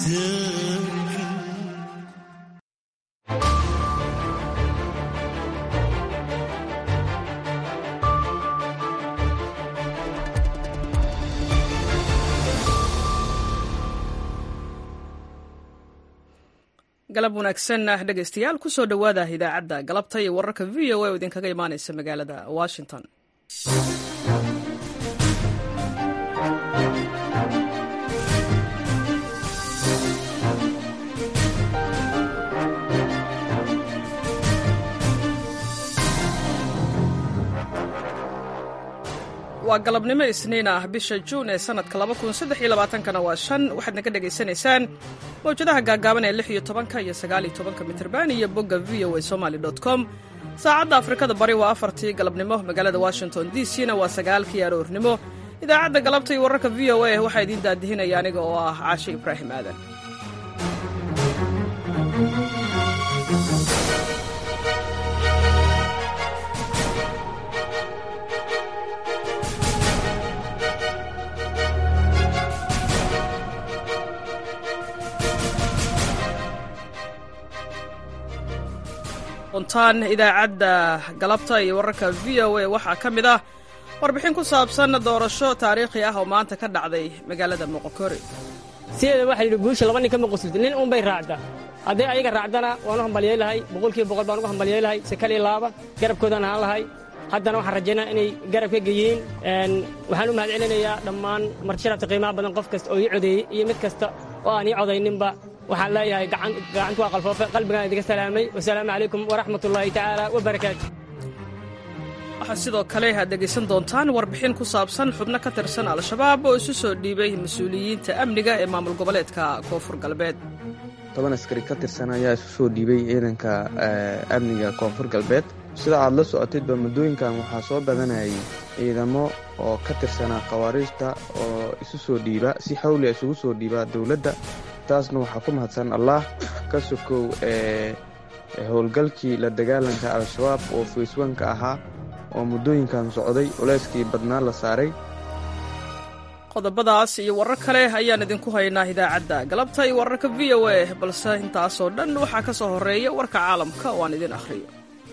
galab wanaagsan ah dhegaystayaal kusoo dhowaada idaacadda galabta iyo wararka v o a oo idinkaga imaanaysa magaalada washington waa galabnimo isniin ah bisha juun ee sanadka kana waa shan waxaad naga dhegaysanaysaan mawjadaha gaagaaban ee lix iyo tobanka iyo sagaal iyo tobanka mitrban iyo bogga v o a somaly com saacadda afrikada bari waa afartii galabnimo magaalada washington d c na waa sagaalkii aroornimo idaacadda galabta iyo wararka v o a waxaa idiin daadihinaya aniga oo ah caashe ibraahim aadan ontaan idaacadda galabta iyo wararka v o a waxaa ka mid ah warbixin ku saabsan doorasho taariikhi ah oo maanta ka dhacday magaalada moqokore sideeda waxaa yidhi guusha laba nin kama qusulta nin uunbay raacda hadday ayaga raacdana waan u hambaliyey lahay boqolkiiba boqol baan ugu hambaliyey lahay sekaliya laaba garabkoodaan ahaan lahay haddana waxaan rajaynaa inay garab ka geeyeen waxaan u mahad celinayaa dhammaan martisharafta qiimaha badan qof kasta oo ii codeeyey iyo mid kasta oo aan ii codayninba waxaan leeyahay gacantu waa qalfoofe qalbigaan idinka salaamay wasalaamu calaykum waraxmat ullaahi tacaala wabarakaatu waxaa sidoo kale aad dhegaysan doontaan warbixin ku saabsan xubno ka tirsan al-shabaab oo isu soo dhiibay mas-uuliyiinta amniga ee maamul goboleedka koonfur galbeed toban askari ka tirsan ayaa isu soo dhiibay ciidanka amniga koonfur galbeed sida aad la socotidba muddooyinkan waxaa soo badanayay ciidamo oo ka tirsanaa khawaariijta oo isu soo dhiiba si xawli isugu soo dhiiba dowladda taasna waxaa ku mahadsan allah ka sokow ee howlgalkii la dagaalanka al-shabaab oo fayswanka ahaa oo muddooyinkan socday culeyskii badnaa la saaray qodobadaas iyo warar kale ayaan idinku haynaa idaacadda galabta iyo wararka v o a balse intaasoo dhan waxaa ka soo horreeya warka caalamka oo aan idin akhriyo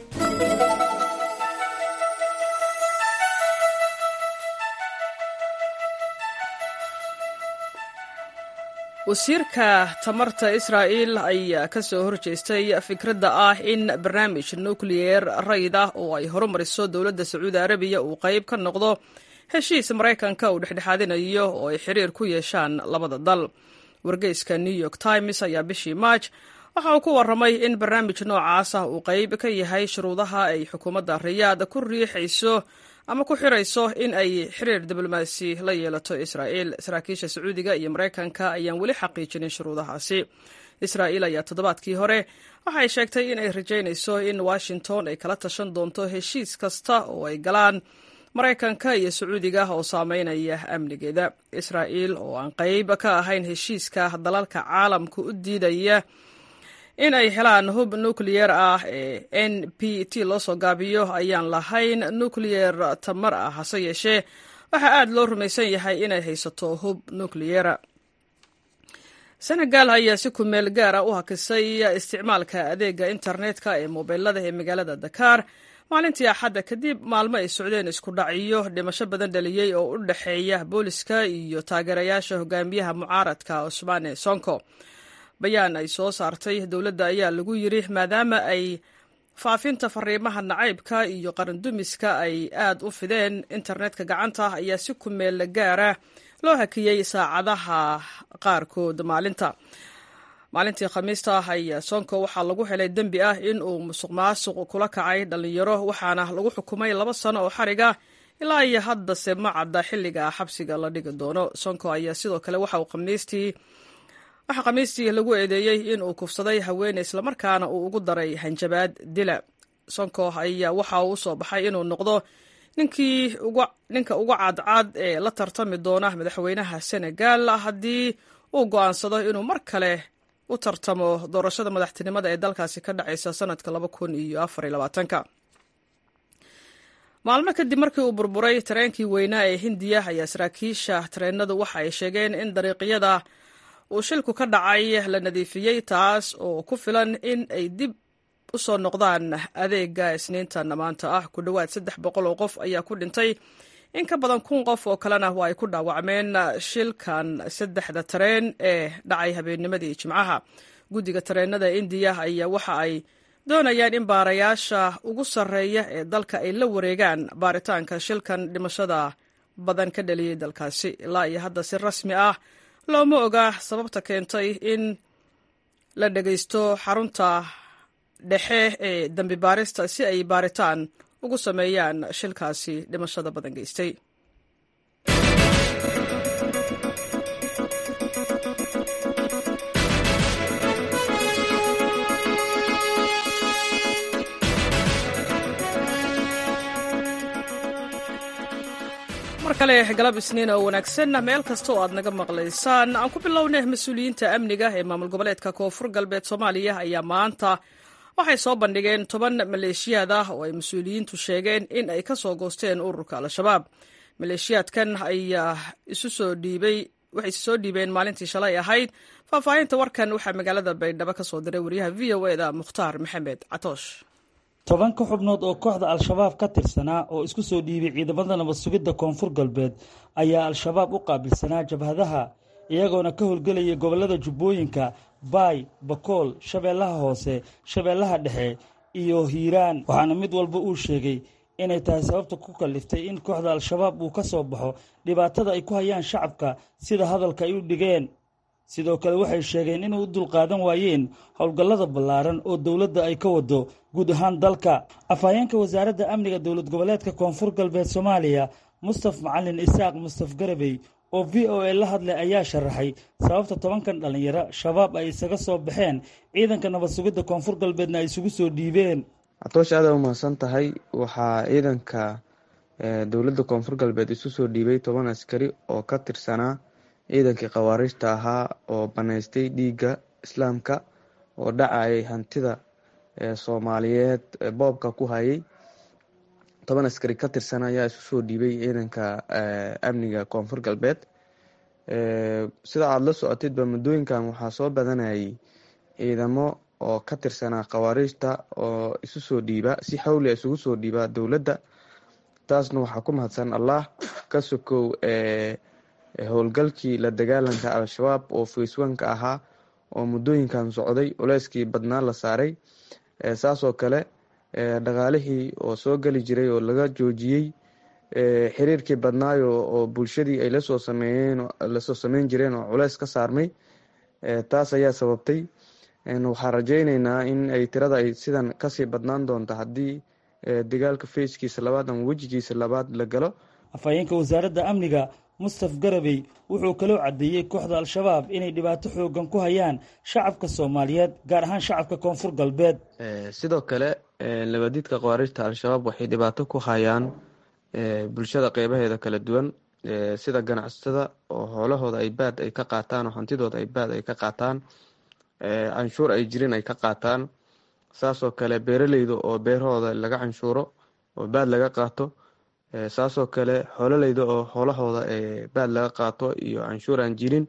wasiirka tamarta israa'iil ayaa ka soo horjeestay fikradda ah in barnaamij nukliyeer rayid ah oo ay horumariso dowladda sacuudi arabiya uu qayb ka noqdo heshiis maraykanka uu dhexdhexaadinayo oo ay xiriir ku yeeshaan labada dal wargeyska new york times ayaa bishii maaj waxa uu ku warramay in barnaamij noocaas ah uu qayb ka yahay shuruudaha ay xukuumadda riyaad ku riixayso ama ku xirayso in ay xiriir diblomaasi la yeelato israa'iil saraakiisha sacuudiga iyo maraykanka ayaan weli xaqiijinin shuruudahaasi israa'iil ayaa toddobaadkii hore waxay sheegtay in ay rajaynayso in washington ay kala tashan doonto heshiis kasta oo ay galaan maraykanka iyo sacuudiga oo saameynaya amnigeeda israa'iil oo aan qayb ka ahayn heshiiska dalalka caalamka u diidaya in ay helaan hub nukliyeer ah ee n p t loo soo gaabiyo ayaan lahayn nukliyeer tamar ah hase yeeshee waxaa aad loo rumaysan yahay inay haysato hub nukliyeera senegal ayaa si kumeel gaara u hakisay isticmaalka adeega internetka ee mobilada ee magaalada dakar maalintii axadda kadib maalmo ay socdeen isku dhacyo dhimasho badan dhaliyey oo u dhexeeya booliska iyo taageerayaasha hogaamiyaha mucaaradka cusmaane sonko bayaan ay soo saartay dowladda ayaa lagu yidri maadaama ay faafinta fariimaha nacaybka iyo qarandumiska ay aad u fideen internetka gacanta ayaa si kumeel gaara loo hakiyey saacadaha qaarkood maalinta maalintii khamiista ayaa sonko waxaa lagu helay dembi ah in uu musuq maasuq kula kacay dhallinyaro waxaana lagu xukumay laba sano oo xariga ilaa iyo haddase ma cadda xilliga xabsiga la dhigi doono sonko ayaa sidoo kale waxa uu khamiistii waxaa khamiistii lagu eedeeyey in uu kufsaday haweeney islamarkaana uu ugu daray hanjabaad dila sonko ayaa waxa uu usoo baxay inuu noqdo ninkii ninka ugu cadcad ee la tartami doona madaxweynaha senegal haddii uu go'aansado inuu mar kale u tartamo doorashada madaxtinimada ee dalkaasi ka dhacaysa sanadka laba kun iyo afar iyo labaatanka maalmo kadib markii uu burburay tareenkii weynaa ee hindiya ayaa saraakiisha tareenadu waxa ay sheegeen in dariiqyada uu shilku ka dhacay la nadiifiyey taas oo ku filan in ay dib u soo noqdaan adeega isniintan maanta ah ku dhowaad saddex boqol oo qof ayaa ku dhintay in ka badan kun qof oo kalena waa ay ku dhaawacmeen shilkan saddexda tareen ee dhacay habeennimadii jimcaha guddiga tareenada indiya ayaa waxa ay doonayaan in baarayaasha ugu sarreeya ee dalka ay la wareegaan baaritaanka shilkan dhimashada badan ka dhaliyey dalkaasi ilaa iyo hadda si rasmi ah looma oga sababta keentay in la dhegaysto xarunta dhexe ee dambi baarista si ay baaritaan ugu sameeyaan shilkaasi dhimashada badan geystay mar kale galab isniin oo wanaagsan meel kasta oo aad naga maqlaysaan aan ku bilownay mas-uuliyiinta amniga ee maamul goboleedka koonfur galbeed soomaaliya ayaa maanta waxay soo bandhigeen toban maleeshiyaad ah oo ay mas-uuliyiintu sheegeen in ay ka soo goosteen ururka al-shabaab maleeshiyaadkan ayaa isu soo dhiibay waxay isu soo dhiibeen maalintii shalay ahayd faahfaahinta warkan waxaa magaalada baydhabo ka soo diray wariyaha v o eda mukhtaar maxamed catoosh toban ka xubnood oo kooxda al-shabaab ka tirsanaa oo isku soo dhiibay ciidamada nabad sugidda koonfur galbeed ayaa al-shabaab u qaabilsanaa jabhadaha iyagoona ka howlgelaya gobollada jubbooyinka baay bakool shabeellaha hoose shabeellaha dhexe iyo hiiraan waxaana mid walba uu sheegay inay tahay sababta ku kalliftay in kooxda al-shabaab uu ka soo baxo dhibaatada ay ku hayaan shacabka sida hadalka ay u dhigeen sidoo kale waxay sheegeen inay u dulqaadan waayeen howlgallada ballaaran oo dowladda ay ka wado guud ahaan dalka afhayeenka wasaaradda amniga dowlad goboleedka koonfur galbeed soomaaliya mustaf macalin isaaq mustaf garabey oo v o a la hadlay ayaa sharaxay sababta tobankan dhallinyaro shabaab ay isaga soo baxeen ciidanka nabad sugidda koonfur galbeedna ay isugu soo dhiibeen catoosh aada umahadsan tahay waxaa ciidanka dowladda koonfur galbeed isu soo dhiibay toban askari oo ka tirsanaa ciidankii khawaariijta ahaa oo banaystay dhiigga islaamka oo dhacayay hantida soomaaliyeed boobka ku hayay toban askari ka tirsan ayaa isu soo dhiibay ciidanka amniga koonfur galbeed sida aada la socotidba muddooyinkan waxaa soo badanayay ciidamo oo ka tirsanaa khawaariijta oo isu soo dhiiba si xawli isugu soo dhiiba dowladda taasna waxaa ku mahadsan allah ka sokow howlgalkii la dagaalanka al-shabaab oo facewanka ahaa oo muddooyinkan socday culeyskii badnaa la saaray saasoo kale dhaqaalihii oo soo geli jiray oo laga joojiyey xiriirkii badnaayo oo bulshadii ay lasoo sameeyeen lasoo sameyn jireen oo culeys ka saarmay taas ayaa sababtay waxaan rajeyneynaa in ay tirada ay sidan kasii badnaan doonto haddii dagaalka fayskiisa labaad ama wejigiisa labaad la galo afhayeenka wasaaradda amniga mustaf garabey wuxuu kaloo caddeeyey kooxda al-shabaab inay dhibaato xoogan ku hayaan shacabka soomaaliyeed gaar ahaan shacabka koonfur galbeed sidoo kale labadiidka khawaarijta al-shabaab waxay dhibaato ku hayaan bulshada qeybaheeda kala duwan sida ganacsatada oo hoolahooda ay baad ay ka qaataan oo hantidooda ay baad ay ka qaataan canshuur ay jirin ay ka qaataan saasoo kale beeraleyda oo beerahooda laga canshuuro oo baad laga qaato saasoo kale xoololeyda oo xoolahooda baad laga qaato iyo canshuur aan jirin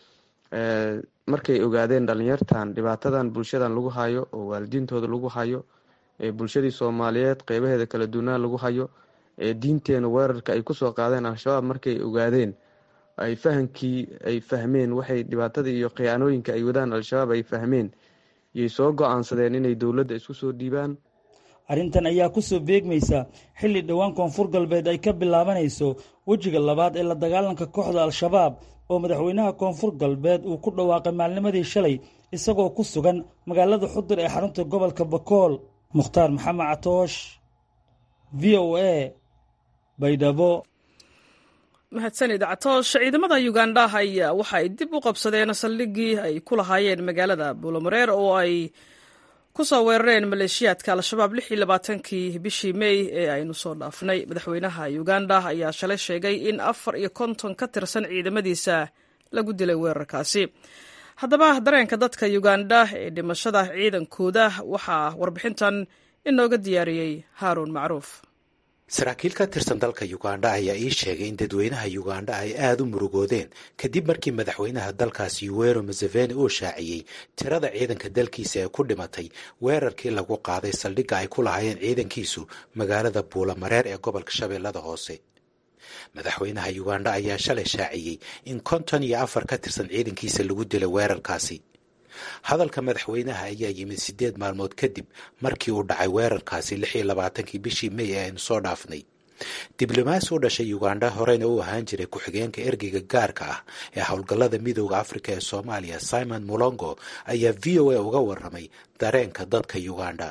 markay ogaadeen dhalinyartan dhibaatadan bulshadan lagu hayo oo waalidiintooda lagu hayo bulshadii soomaaliyeed qeybaheeda kala duwanaan lagu hayo diinteena weerarka ay kusoo qaadeen al-shabaab markay ogaadeen ay fahamkii ay fahmeen waxay dhibaatada iyo khiyaanooyinka ay wadaan al-shabaab ay fahmeen yay soo go-aansadeen inay dowladda isku soo dhiibaan arrintan ayaa kusoo beegmaysa xilli dhowaan koonfur galbeed ay ka bilaabanayso wejiga labaad ee la dagaalanka kooxda al-shabaab oo madaxweynaha koonfur galbeed uu ku dhawaaqay maalnimadii shalay isagoo ku sugan magaalada xudur ee xarunta gobolka bakool mukhtaar maxamed catoosh v o a baydhabo mahadsanid catoosh ciidamada uganda ayaa waxa ay dib u qabsadeen saldhiggii ay ku lahaayeen magaalada buulamareer oo ay ku soo weerareen maleeshiyaadka al-shabaab lix iyo labaatankii bishii mey ee aynu soo dhaafnay madaxweynaha uganda ayaa shalay sheegay in afar iyo konton ka tirsan ciidamadiisa lagu dilay weerarkaasi haddaba dareenka dadka uganda ee dhimashada ciidankooda waxaa warbixintan inooga diyaariyey haaruun macruuf saraakiil ka tirsan dalka ugandha ayaa ii sheegay in dadweynaha ugandha ay aada u murugoodeen kadib markii madaxweynaha dalkaasi yuwero museveni uu shaaciyey tirada ciidanka dalkiisa ee ku dhimatay weerarkii lagu qaaday saldhigga ay ku lahaayeen ciidankiisu magaalada buulamareer ee gobolka shabeellada hoose madaxweynaha ugandha ayaa shalay shaaciyey in konton iyo afar ka tirsan ciidankiisa lagu dilay weerarkaasi hadalka madaxweynaha ayaa yimid siddeed maalmood kadib markii uu dhacay weerarkaasi lix iyo labaatankii bishii may ee aynu soo dhaafnay diblomaasi u dhashay ugandha horeyna u ahaan jiray ku-xigeenka ergeyga gaarka ah ee howlgallada midooda afrika ee soomaaliya simon mulongo ayaa v o a uga waramay dareenka dadka ugandha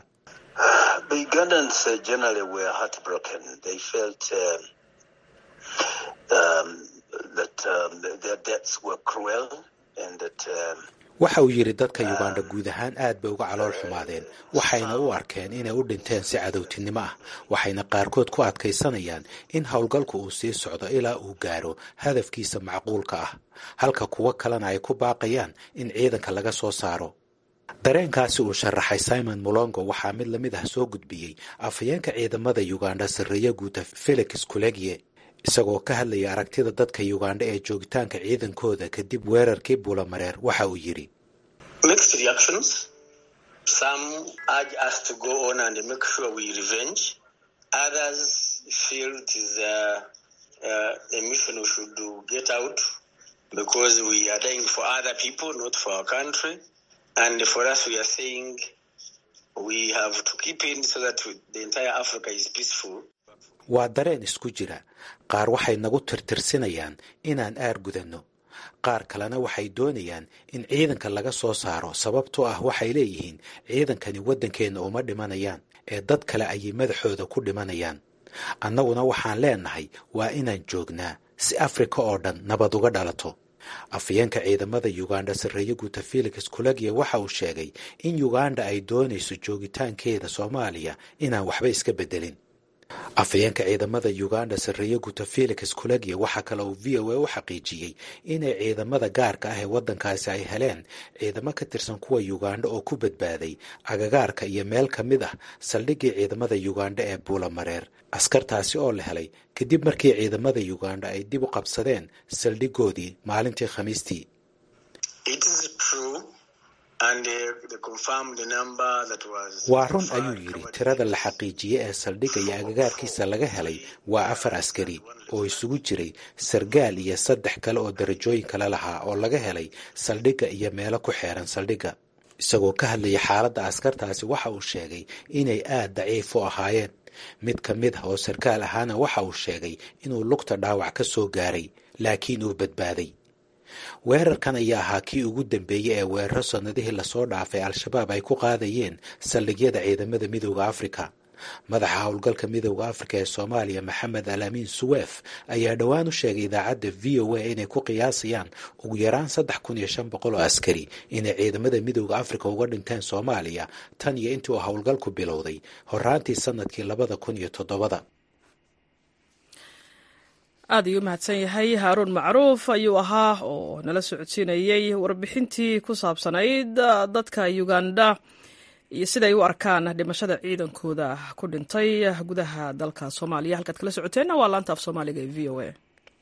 waxa uu yidhi dadka ugandha guud ahaan aad bay uga calool xumaadeen waxayna u arkeen inay u dhinteen si cadowtinimo ah waxayna qaarkood ku adkaysanayaan in howlgalku uu sii socdo ilaa uu gaaro hadafkiisa macquulka ah halka kuwo kalena ay ku baaqayaan in ciidanka laga soo saaro dareenkaasi uu sharaxay simon mulongo waxaa mid lamid ah soo gudbiyey afhayeenka ciidamada ugandha sarreeye guuta felix kulegye isagoo ka hadlaya aragtida dadka ugandha ee joogitaanka ciidankooda kadib weerarkii buulamareer waxa uu yidhi waa dareen isku jira qaar waxay nagu tirtirsinayaan inaan aar gudanno qaar kalena waxay doonayaan in ciidanka laga soo saaro sababtoo ah waxay leeyihiin ciidankani waddankeenna uma dhimanayaan ee dad kale ayay madaxooda ku dhimanayaan annaguna waxaan leenahay waa inaan joognaa si afrika oo dhan nabad uga dhalato afhayeenka ciidamada ugandha sarreeye guuta felix kulagye waxa uu sheegay in ugandha ay doonayso joogitaankeeda soomaaliya inaan waxba iska beddelin afhayeenka ciidamada ugandha sarreeye guuta felix kulagye waxaa kale uu v o a u xaqiijiyey inay ciidamada gaarka ah ee waddankaasi ay heleen ciidamo ka tirsan kuwa ugandha oo ku badbaaday agagaarka iyo meel ka mid ah saldhiggii ciidamada ugandha ee buulamareer askartaasi oo la helay kadib markii ciidamada ugandha ay dib u qabsadeen saldhiggoodii maalintii khamiistii waa run ayuu yidhi tirada la xaqiijiyey ee saldhigga iyo agagaarkiisa laga helay waa afar askari oo isugu jiray sargaal iyo saddex kale oo darajooyin kale lahaa oo laga helay saldhigga iyo meelo ku xeeran saldhigga isagoo ka hadlaya xaaladda askartaasi waxa uu sheegay inay aad daciif u ahaayeen mid ka mid ah oo sarkaal ahaana waxa uu sheegay inuu lugta dhaawac ka soo gaaray laakiin uu badbaaday weerarkan ayaa ahaa kii ugu dambeeyey ee weeraro sannadihii lasoo dhaafay al-shabaab ay ku qaadayeen saldhigyada ciidamada midooda afrika madaxa howlgalka midooda afrika ee soomaaliya maxamed alaamiin suweef ayaa dhowaan u sheegay idaacadda v o a inay ku qiyaasayaan ugu yaraan saddex kun iyo shan boqol oo askari inay ciidamada midooda afrika uga dhinteen soomaaliya tan iyo intii uu howlgalku bilowday horaantii sanadkii labada kun iyo toddobada aad ayuu umahadsan yahay haaruun macruuf ayuu ahaa oo nala socodsiinayey warbixintii ku saabsanayd dadka uganda iyo siday u arkaan dhimashada ciidankooda ku dhintay gudaha dalka soomaaliya halkaad kala socoteenna waa laanta af soomaaliga ee v o a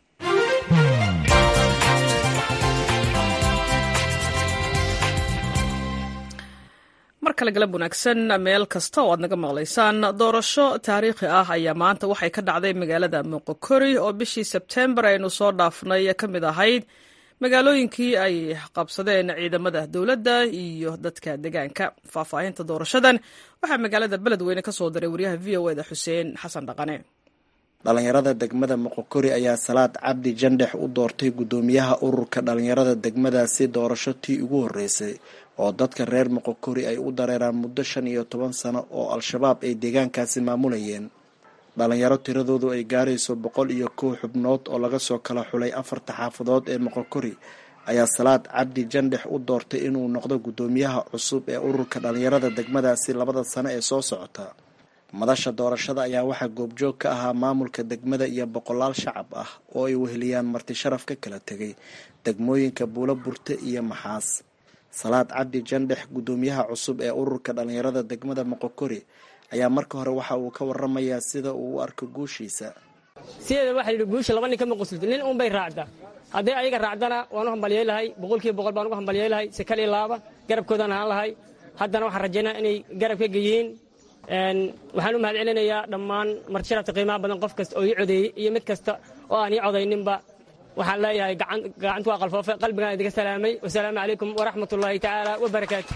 mar kale galab wanaagsan meel kasta oo aad naga maqlaysaan doorasho taariikhi ah ayaa maanta waxay ka dhacday magaalada moqokori oo bishii sebtembar aynu soo dhaafnay ka mid ahayd magaalooyinkii ay qabsadeen ciidamada dowladda iyo dadka degaanka faahfaahinta doorashadan waxaa magaalada beledweyne ka soo diray wariyaha v o eda xuseen xasan dhaqane dhalinyarada degmada moqokori ayaa salaad cabdi jandhex u doortay guddoomiyaha ururka dhalinyarada degmadaasi doorasho tii ugu horreysay oo dadka reer moqokori ay u dareeraan muddo shan iyo toban sano oo al-shabaab ay deegaankaasi maamulayeen dhalinyaro tiradoodu ay gaarayso boqol iyo kow xubnood oo laga soo kala xulay afarta xaafadood ee moqokori ayaa salaad cabdi jandhex u doortay inuu noqdo guddoomiyaha cusub ee ururka dhalinyarada degmadaasi labada sano ee soo socota madasha doorashada ayaa waxaa goobjoog ka ahaa maamulka degmada iyo boqolaal shacab ah oo ay weheliyaan marti sharaf ka kala tegay degmooyinka buulo burte iyo maxaas salaad cabdi jandhex guddoomiyaha cusub ee ururka dhalinyarada degmada moqokori ayaa marka hore waxa uu ka waramayaa sida uu u arko guushiisa sideeda waxa yidhi guusha laba nin kama qoslito nin uunbay raacda hadday ayaga raacdana waan u hambalyay lahay boqolkiiba boqol baan ugu hambalyay lahay sekal iyo laaba garabkoodaan ahaan lahay haddana waxaan rajaynaa inay garab ka geyihiin waxaan u mahad celinayaa dhammaan martisharafta qiimaha badan qof kasta oo ii codeeyey iyo mid kasta oo aan ii codayninba waxaan leeyahay gacantu waa qalfoofe qalbigaan idinka salaamay wasalaamu calaykum waraxmat ullaahi tacaala wabarakaatu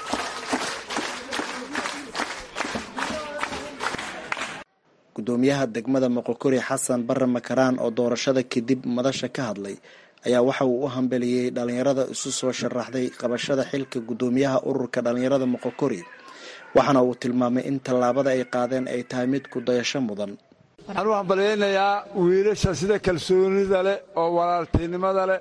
gudoomiyaha degmada moqokori xasan bare makaraan oo doorashada kadib madasha ka hadlay ayaa waxa uu u hambeliyey dhalinyarada isu soo sharaxday qabashada xilka gudoomiyaha ururka dhalinyarada moqokori waxaana uu tilmaamay in tallaabada ay qaadeen ay tahay mid ku dayasho mudan waxaan u hambalyaynayaa wiilasha sida kalsoonida leh oo walaaltinimada leh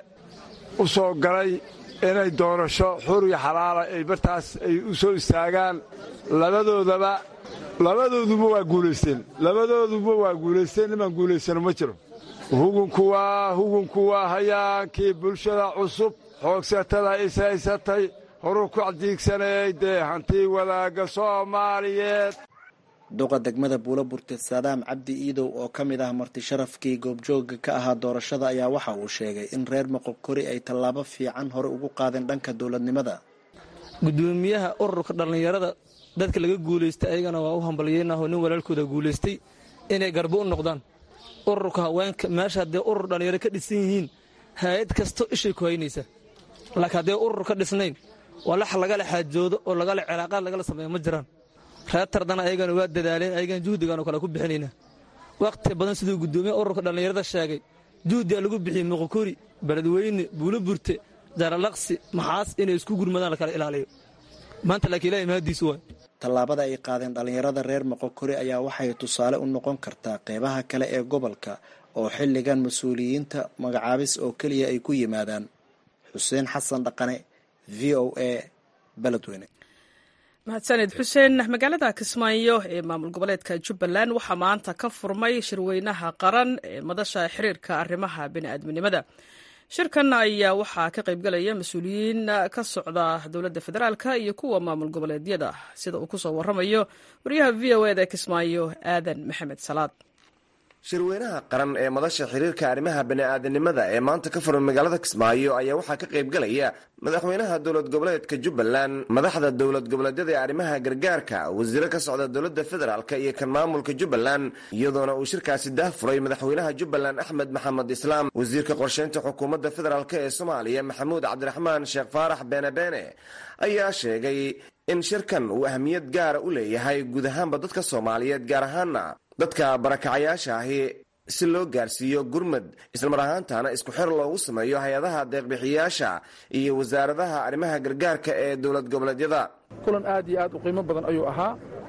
u soo galay inay doorasho xur iyo xalaala ay bartaas ay u soo istaagaan labadoodaba labadooduba waa guulaysteen labadooduba waa guulaysteen nimaan guulaysano ma jiro hugunku waa hugunku waa hayaankii bulshada cusub xoogsatada ishaysatay horuu ku cadiigsanayay dee hantii wadaagga soomaaliyeed duqa degmada buulo burte saadaam cabdi iidow oo ka mid ah marti sharafkii goobjooga ka ahaa doorashada ayaa waxa uu sheegay in reer moqokori ay tallaabo fiican hore ugu qaadeen dhanka dowladnimada gudoomiyaha ururka dhallinyarada dadka laga guulaystay ayagana waa u hambalyeynaho nin walaalkooda guulaystay inay garbo u noqdaan ururka haweenka meesha haddee urur dhallinyaro ka dhisan yihiin hay-ad kasto ishay ku haynaysaa laakiin haddee urur ka dhisnayn walax lagala xaajoodo oo lagala cilaaqaad lagala sameeyo ma jiraan reer tardana ayagana waa dadaaleen ayagan juhdigaanoo kale ku bixinayna wakhti badan siduu guddoomiyaha ururka dhallinyarada sheegay juhdigaa lagu bixiyey muqokori beledweyne buulo burte jaralaqsi maxaas inay isku gurmadaan lakala ilaaliyo maanta laakiin ilahay mahadiisu waay tallaabada ay qaadeen dhallinyarada reer moqokori ayaa waxay tusaale u noqon kartaa qeybaha kale ee gobolka oo xilligan mas-uuliyiinta magacaabis oo keliya ay ku yimaadaan xuseen xasan dhaqane v o a beledweyne mahadsaned xuseen magaalada kismaayo ee maamul goboleedka jubbaland waxaa maanta ka furmay shirweynaha qaran ee madasha xiriirka arrimaha bini'aadminimada shirkan ayaa waxaa ka qaybgalaya mas-uuliyiin ka socda dowladda federaalk iyo kuwa maamul goboleedyada sida uu kusoo waramayo wariyaha v o eda kismaayo aadan maxamed salaad shirweynaha qaran ee madasha xiriirka arrimaha bani'aadanimada ee maanta ka furan magaalada kismaayo ayaa waxaa ka qaybgalaya madaxweynaha dowlad goboleedka jubbaland madaxda dowlad goboleedyada ee arrimaha gargaarka wasiiro ka socda dowladda federaalk iyo kan maamulka jubbaland iyadoona uu shirkaasi daahfuray madaxweynaha jubbaland axmed maxamed islaam wasiirka qorsheynta xukuumadda federaalk ee soomaaliya maxamuud cabdiraxmaan sheekh faarax beene beene ayaa sheegay in shirkan uu ahmiyad gaara u leeyahay guud ahaanba dadka soomaaliyeed gaar ahaana dadka barakacayaasha ahi si loo gaarsiiyo gurmad islamar ahaantana isku xer loogu sameeyo hay-adaha deeqbixiyaasha iyo wasaaradaha arrimaha gargaarka ee dowlad goboleedyada kulan aad iyo aad u qiimo badan ayuu ahaa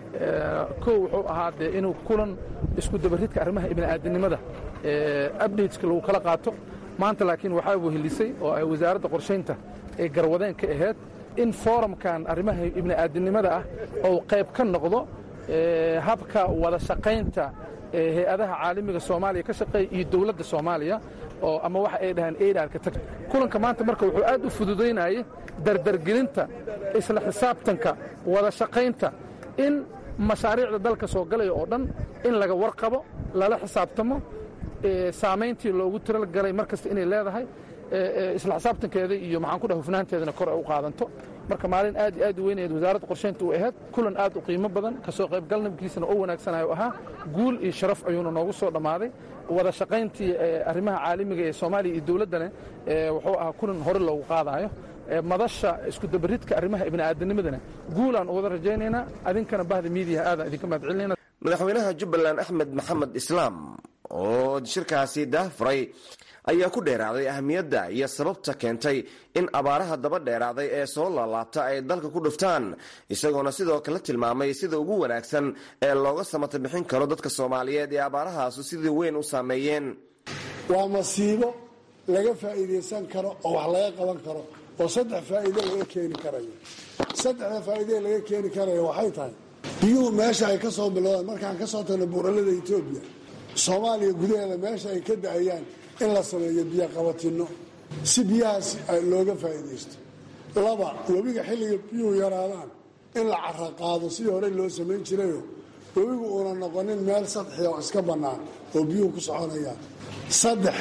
kow wuxuu ahaa dee inuu kulan isku dabaridka arrimaha ibni'aadanimada abdateska lagu kala qaato maanta laakiin waxaa wehelisay oo ay wasaaradda qorshaynta ee garwadeen ka ahayd in foorumkan arrimaha ibni'aadanimada ah ou qayb ka noqdo habka wada shaqaynta hay-adaha caalamiga soomaaliya ka shaqeeya iyo dowladda soomaaliya oo ama waxa ay dhahaan eidharka tag kulanka maanta marka wuxuu aad u fududaynayay dardargelinta isla xisaabtanka wada shaqaynta in mashaariicda dalka soo galaya oo dhan in laga warqabo lala xisaabtamo saamayntii loogu tiragalay mar kasta inay leedahay isla xisaabtankeeda iyo maxaan ku dhaha hufnaanteedana kor ay u qaadanto marka maalin aad iyo aad u weynayd wasaaradda qorshaynta u ahayd kulan aad u qiimo badan kasoo qaybgalnabkiisana oo wanaagsanayo ahaa guul iyo sharaf ayuuna noogu soo dhammaaday wada shaqayntii arrimaha caalamiga ee soomaaliya iyo dowladdana wuxuu ahaa kulan hore loogu qaadaayo madasha isku dabaridka arrimaha ibni'aadanimadana guulaan u wada rajaynaynaa adinkana bahda miidiyaha aadaan idinka mahad celinayna madaxweynaha jubbaland axmed maxamed islaam oo shirkaasi daahfuray ayaa ku dheeraaday ahamiyadda iyo sababta keentay in abaaraha daba dheeraaday ee soo laalaabta ay dalka ku dhuftaan isagoona sidoo kale tilmaamay sida ugu wanaagsan ee looga samata bixin karo dadka soomaaliyeed ee abaarahaasu sidii weyn u saameeyeen waa masiibo laga faa'iidaysan karo oo wax laga qaban karo oo saddex faa'iido laga keeni karayo saddexda faa'iidee laga keeni karayo waxay tahay biyuhu meesha ay ka soo bilowdaan markaan ka soo tagno buuralada etoobiya soomaaliya gudaheeda meesha ay ka da'ayaan in la sameeyo biyo qabatinno si biyahaas looga faa'iidaysto laba webiga xilliga biyuhu yaraadaan in la cara qaado sidii hore loo samayn jirayo webigu uuna noqonin meel sadxia oo iska bannaan oo biyuhu ku soconayaan saddex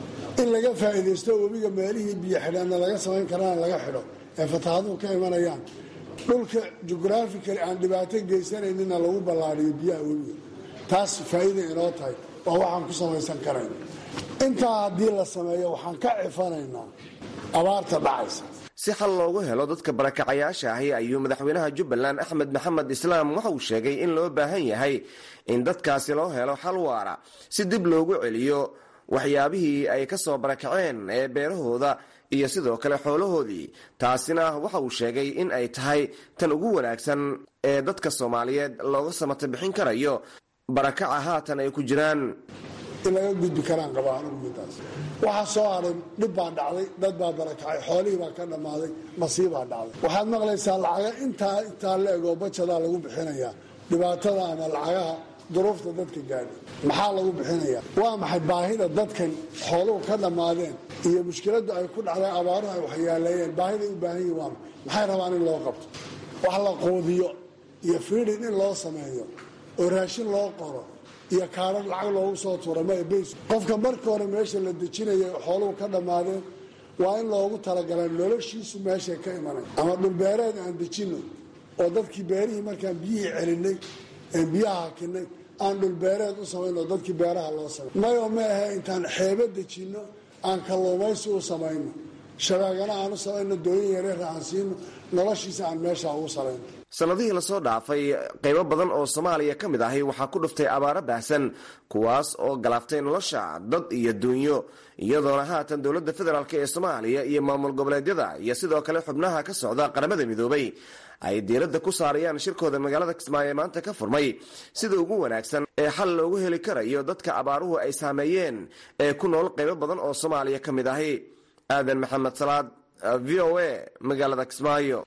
in laga faa'iidaysto webiga meelihii biyo xidhanna laga samayn karaan laga xidho ee fatahaaduhu ka imanayaan dhulka jugraafikali aan dhibaato geysanayninna lagu ballaadhiyo biyaha webiga taas faa'iida inoo tahay waa waxaan ku samaysan karayn intaa haddii la sameeyo waxaan ka cifanaynaa abaarta dhacaysa si xal loogu helo dadka barakacayaasha ahi ayuu madaxweynaha jubbaland axmed maxamed islaam waxa uu sheegay in loo baahan yahay in dadkaasi loo helo xal waara si dib loogu celiyo waxyaabihii ay ka soo barakaceen ee beerahooda iyo sidoo kale xoolahoodii taasina waxa uu sheegay in ay tahay tan ugu wanaagsan ee dadka soomaaliyeed looga samata bixin karayo barakaca haatan ay ku jiraan in laga gudbi karaan qabaan ugudaas waxaa soo haray dhib baa dhacday dad baa barakacay xoolihii baa ka dhammaaday masiibaa dhacday waxaad maqlaysaa lacaga intaa intaa la egoo bajadaa lagu bixinayaa dhibaatada ama lacagaha duruufta dadka gaadhay maxaa lagu bixinayaa waa maxay baahida dadkan xooluhu ka dhammaadeen iyo mushkiladdu ay ku dhacday abaaruhu ay waxyaaleeyeen baahiday u baahan yihin waa maxay rabaan in loo qabto wax la quudiyo iyo fiidhin in loo sameeyo oo raashin loo qoro iyo kaarar lacag loogu soo tuura ma bays qofka marka hore meesha la dejinaya xooluhu ka dhammaadeen waa in loogu talagalaa noloshiisu meeshay ka imanay ama dhulbeereed aan dejino oo dadkii beerihii markaan biyihii celinay een biyaha hakinay aan dhulbeereed u samayno oo dadkii beeraha loo samay mayo ma ahe intaan xeebo dejinno aan kalluumaysi u samayno shabaagana aan u samayno dooyin yareer aan siino noloshiisa aan meesha ugu salayno sannadihii lasoo dhaafay qaybo badan oo soomaaliya ka mid ahi waxaa ku dhuftay abaaro baahsan kuwaas oo galaaftay nolosha dad iyo duunyo iyadoona haatan dowladda federaalk ee soomaaliya iyo maamul goboleedyada iyo sidoo kale xubnaha ka socda qaramada midoobay ay diiradda ku saarayaan shirkooda magaalada kismaayo ee maanta ka furmay sida ugu wanaagsan ee xal loogu heli karayo dadka abaaruhu ay saameeyeen ee ku nool qaybo badan oo soomaaliya ka mid ahi aadan maxamed salaad v o a magaalada kismaayo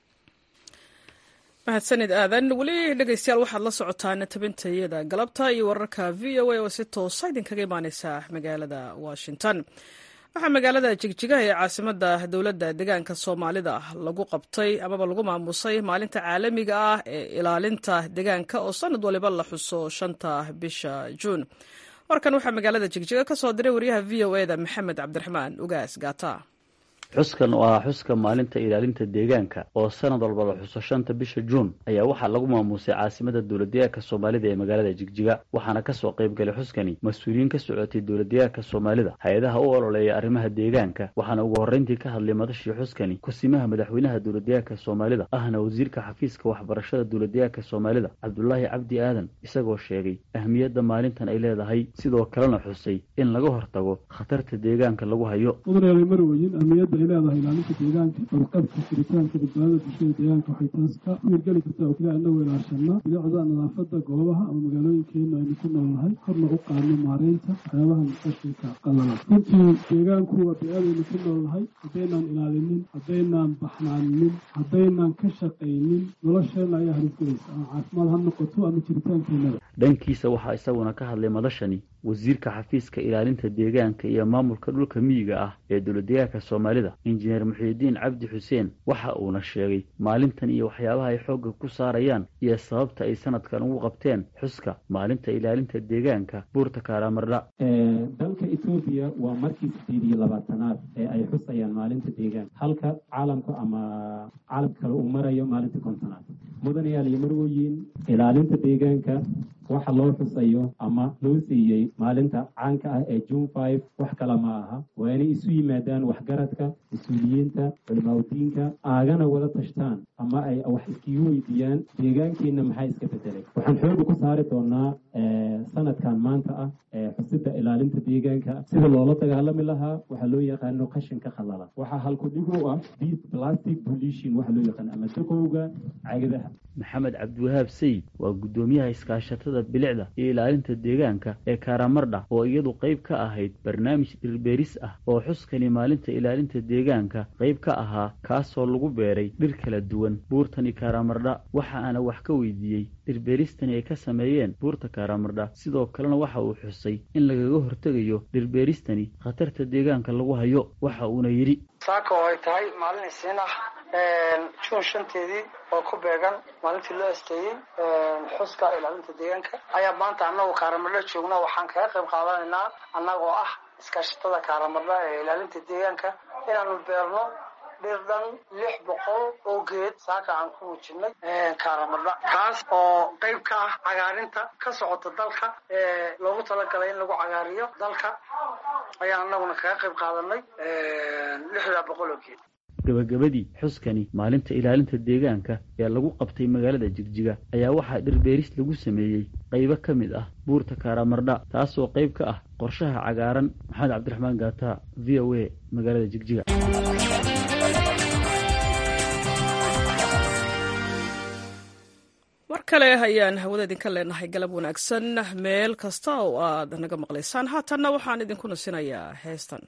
mahadsanid aadan weli dhegeystayaal waxaad la socotaan tabintayada galabta iyo wararka v o a oo si toosa idinkaga imaaneysa magaalada washington waxaa magaalada jigjigaha ee caasimada dowladda deegaanka soomaalida lagu qabtay amaba lagu maamusay maalinta caalamiga ah ee ilaalinta deegaanka oo sanad waliba la xuso shanta bisha juun warkan waxaa magaalada jigjiga ka soo diray wariyaha v o eda maxamed cabdiraxmaan ugaas gaata xuskan oo ah xuska maalinta ilaalinta deegaanka oo sanad walba la xuso shanta bisha juun ayaa waxaa lagu maamuusay caasimada dowladdeegaanka soomaalida ee magaalada jigjiga waxaana kasoo qayb galay xuskani mas-uuliyiin ka socotay dowladdeegaanka soomaalida hay-adaha u ololeeya arrimaha deegaanka waxaana ugu horreyntii ka hadlay madashii xuskani kusimaha madaxweynaha dowladdeegaanka soomaalida ahna wasiirka xafiiska waxbarashada dowladdeegaanka soomaalida cabdulaahi cabdi aadan isagoo sheegay ahmiyadda maalintan ay leedahay sidoo kalena xusay in laga hortago khatarta deegaanka lagu hayo ay leedahay ilaalinta deegaanka badqabka jiritaanka badbaadada bulshada deegaanka waxay taas ka wiirgeli kartaa oo keliya inagoo ilaashana bilicda nadaafada goobaha ama magaalooyinkeena aynu ku noolnahay korna u qaadno maareynta waxyaabaha qashinka qalala runtii deegaanku waa bee-adaynu ku noolnahay haddaynaan ilaalinin haddaynaan baxnaaninin haddaynaan ka shaqaynin nolosheena ayaa harisgelaysa ama caafimaad ha noqoto ama jiritaankeenada dhankiisa waxaa isaguna ka hadlay madashani wasiirka xafiiska ilaalinta deegaanka iyo maamulka dhulka miyiga ah ee dowladdeegaanka soomaalida injineer muxiidiin cabdi xuseen waxa uuna sheegay maalintan iyo waxyaabaha ay xoogga ku saarayaan iyo sababta ay sanadkan ugu qabteen xuska maalinta ilaalinta deegaanka buurta kaaraamardha dalka etoobiya waa markii sideed iyo labaatanaad ee ay xusayaan maalinta deegaanka halka caalamku ama caalamka kale uu marayo maalinta kontonaad mudanayaal iyo marwooyin ilaalinta deegaanka waxa loo xusayo ama loo siiyey maalinta caanka ah ee june five wax kale ma aha waa inay isu yimaadaan waxgaradka mas-uuliyiinta culimaaudiinka aagana wada tashtaan ama ay wax iskigu weydiiyaan deegaankeenna maxaa iska bedelay waxaan xooga ku saari doonaa sanadkan maanta ah xusida ilaalinta deegaanka sida loola dagaalami lahaa waxaa loo yaqaano qashinka khalala waxaa halkudhig u ah plastic pollution waxa loo yaqaano ama daqowga cagadaha maxamed cabdiwahaab sayid waa guddoomiyaha iskaashatada bilicda iyo ilaalinta deegaanka ee karamardha oo iyadu qayb ka ahayd barnaamij dhirbeeris ah oo xuskani maalinta ilaalinta deegaanka qayb ka ahaa kaasoo lagu beeray dhir kala duwan buurtani karamardha waxa aana wax ka weydiiyey dhirbeeristani ay ka sameeyeen buurta karamardha sidoo kalena waxa uu xusay in lagaga hortegayo dhirbeeristani khatarta deegaanka lagu hayo waxa uuna yidhi saaka oo ay tahay maalin isiin ah juun shanteedii oo ku beegan maalintii loo asteeyey xuska ilaalinta deegaanka ayaa maanta annagu kaaramadho joogna waxaan kaga qayb qaadanaynaa annagoo ah iskaashatada kaaramadha ee ilaalinta deegaanka inaanu beerno dhir dhan lix boqol oo geed saaka aan ku muujinay kaaramadha kaas oo qayb ka ah cagaarinta ka socota dalka ee loogu talagalay in lagu cagaariyo dalka ayaan annaguna kaga qayb qaadanay lixdaa boqol oo geed gabagabadii xuskani maalinta ilaalinta deegaanka ee lagu qabtay magaalada jigjiga ayaa waxaa dhirbeeris lagu sameeyey qaybo ka mid ah buurta kaaraamardha taasoo qayb ka ah qorshaha cagaaran maxamed cabdiraxmaan gaata v o a magaalada jigjiga mar kale ayaan hawada idinka leenahay galab wanaagsan meel kasta oo aad naga maqlaysaan haatanna waxaan idinku nasinayaa heestan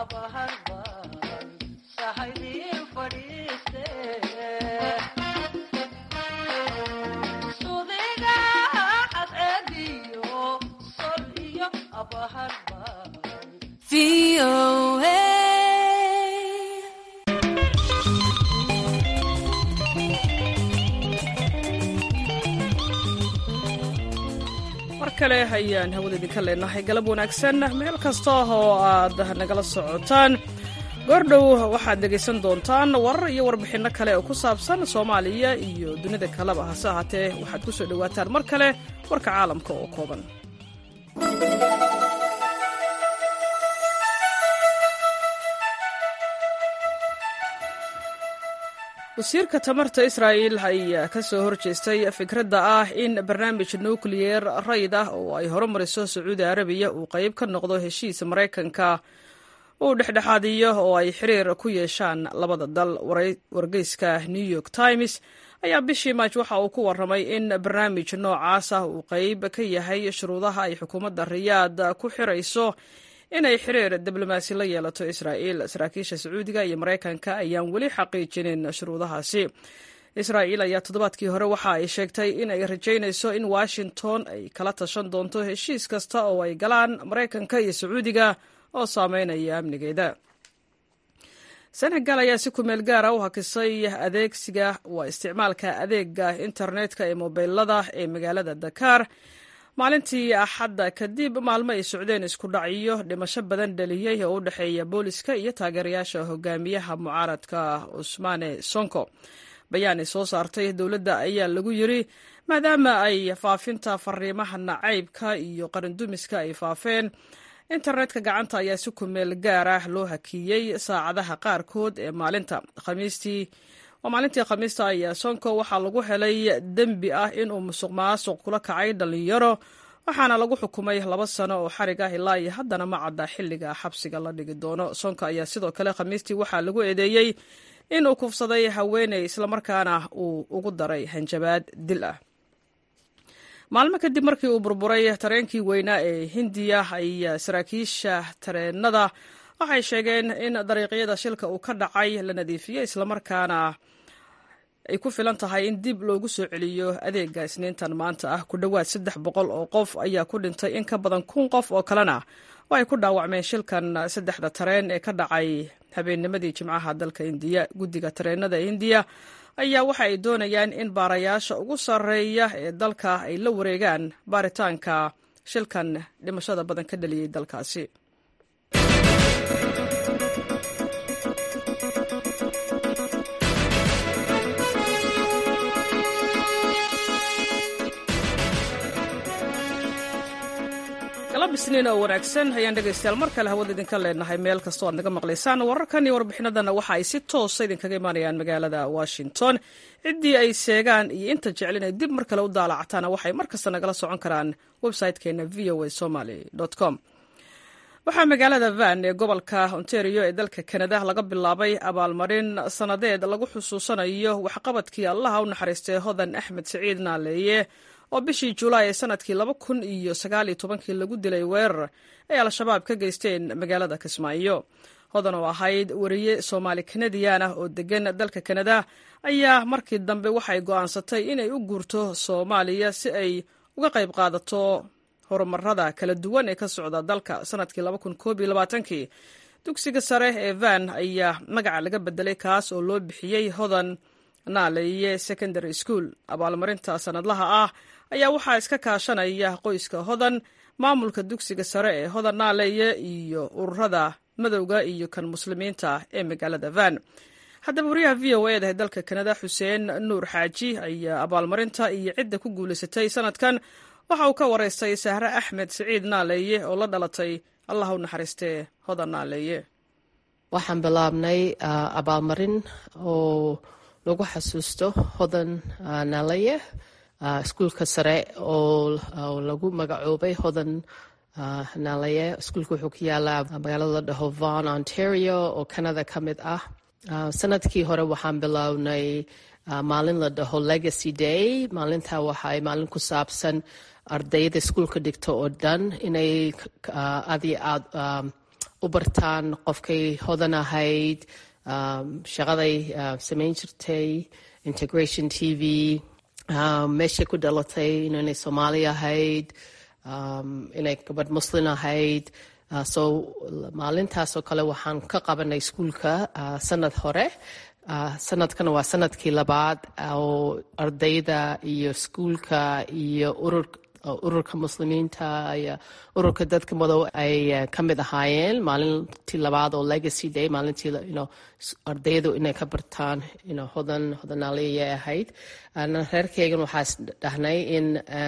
mar kale ayaan hawada idinka leenahay galab wanaagsan meel kasta oo aad nagala socotaan goordhow waxaad dhegaysan doontaan warar iyo warbixinno kale oo ku saabsan soomaaliya iyo dunida kaleba hase ahaatee waxaad ku soo dhowaataan mar kale warka caalamka oo kooban wasiirka tamarta israa'il ayaa ka soo horjeestay fikradda ah in barnaamij nukliyer rayd ah oo ay horumariso sacuudi arabiya uu qayb ka noqdo heshiis maraykanka uu dhexdhexaadiyo oo ay xiriir ku yeeshaan labada dal wargeyska new york times ayaa bishii maaj waxa uu ku warramay in barnaamij noocaas ah uu qayb ka yahay shuruudaha ay xukuumadda riyaad ku xirayso inay xiriir diblomaasi la yeelato israa'iil saraakiisha sacuudiga iyo maraykanka ayaan weli xaqiijinin shuruudahaasi israa'iil ayaa toddobaadkii hore waxa ay sheegtay in ay rajaynayso in washington ay kala tashan doonto heshiis kasta oo ay galaan maraykanka iyo sacuudiga oo saameynaya amnigeeda senegal ayaa si kumeel gaara u hakisay adeegsiga waa isticmaalka adeega internetka ee mobilada ee magaalada dakar maalintii axadda kadib maalmo ay socdeen isku dhacyo dhimasho badan dhaliyey oo u dhexeeya booliska iyo taageerayaasha hogaamiyaha mucaaradka cusmaane sonko bayaanay soo saartay dowladda ayaa lagu yiri maadaama ay faafinta fariimaha nacaybka iyo qarindumiska ay faafeen internetka gacanta ayaa si kumeel gaar ah loo hakiyey saacadaha qaarkood ee maalinta khamiistii oo maalintii khamiista ayaa sonko waxaa lagu helay dembi ah inuu musuq maasuq kula kacay dhallinyaro waxaana lagu xukumay laba sano oo xarig ah ilaa iyo haddana ma cadda xilliga xabsiga la dhigi doono sonko ayaa sidoo kale khamiistii waxaa lagu eedeeyey inuu kufsaday haweeney islamarkaana uu ugu daray hanjabaad dil ah maalmo kadib markii uu burburay tareenkii weynaa ee hindiya ayaa saraakiisha tareenada waxay sheegeen in dariiqyada shilka uu ka dhacay la nadiifiyey islamarkaana ay ku filan tahay in dib loogu soo celiyo adeega isniintan maanta ah ku dhowaad saddex boqol oo qof ayaa ku dhintay in ka badan kun qof oo kalena oo ay ku dhaawacmeen shilkan saddexda tareen ee ka dhacay habeennimadii jimcaha dalka indiya guddiga tareenada indiya ayaa waxa ay doonayaan in baarayaasha ugu sarreeya ee dalka ay la wareegaan baaritaanka shilkan dhimashada badan ka dhaliyey dalkaasi isniin oo wanaagsan ayaan dhegaystayaal mar kale hawada idinka leenahay meel kastoo aad naga maqlaysaan wararkan iyo warbixinadana waxa ay si toosa idinkaga imaanayaan magaalada washington ciddii ay sheegaan iyo inta jecel inay dib mar kale u daalacataana waxay mar kasta nagala socon karaan website-keena v o a somaly com waxaa magaalada van ee gobolka ontario ee dalka kanada laga bilaabay abaalmarin sannadeed lagu xusuusanayo waxqabadkii allaha u naxariistay hodan axmed siciid naaleeye oo bishii julaay ee sanadkii laba kun iyo sagaaliyo tobankii lagu dilay weerar ay al-shabaab ka geysteen magaalada kismaayo hodan oo ahayd wariye soomaali kanadiyan ah oo degan dalka kanada ayaa markii dambe waxay go'aansatay inay u guurto soomaaliya si ay uga qayb qaadato horumarada kala duwan ee ka socda dalka sanadkii laba kun koob iyo labaatankii dugsiga sare ee van ayaa magaca laga bedelay kaas oo loo bixiyey hodan naaleeye secondary school abaalmarinta sanadlaha ah ayaa waxaa iska kaashanaya qoyska hodan maamulka dugsiga sare ee hodan naaleeye iyo ururada madowga iyo kan muslimiinta ee magaalada van haddaba wariyaha v o eedahay dalka kanada xuseen nuur xaaji ayaa abaalmarinta iyo cidda ku guulaysatay sanadkan waxa uu ka waraystay sahre axmed siciid naaleeye oo la dhalatay allah u naxariistee hodan naaleeye waxaan bilaabnay abaalmarin oo lagu xasuusto hodan naaleeye iskuulka sare oo lagu magacoobay hodan naaleeye iskuulka wuxuu ku yaalaa magaalada la dhaho von ontario oo canada ka mid ah sanadkii hore waxaan bilownay maalin la dhaho legacy day maalintaa waxaay maalin ku saabsan ardayda iskuulka dhigto oo dhan inay aad iyo aad u bartaan qofkay hodan ahayd shaqaday samayn jirtay integration t v meeshay ku dhalatay inay soomaali ahayd inay gabadh muslin ahayd so maalintaasoo kale waxaan ka qabanay iskuulka sanad hore sanadkan waa sanadkii labaad oo ardayda iyo iskuulka iyo ururka muslimiinta iyo ururka dadka madow ay ka mid ahaayeen maalintii labaad oo legacy day maalintii ardaydu inay ka bartaan hodan hodanaaliyay ahayd reerkeygan waxaa dhahnay in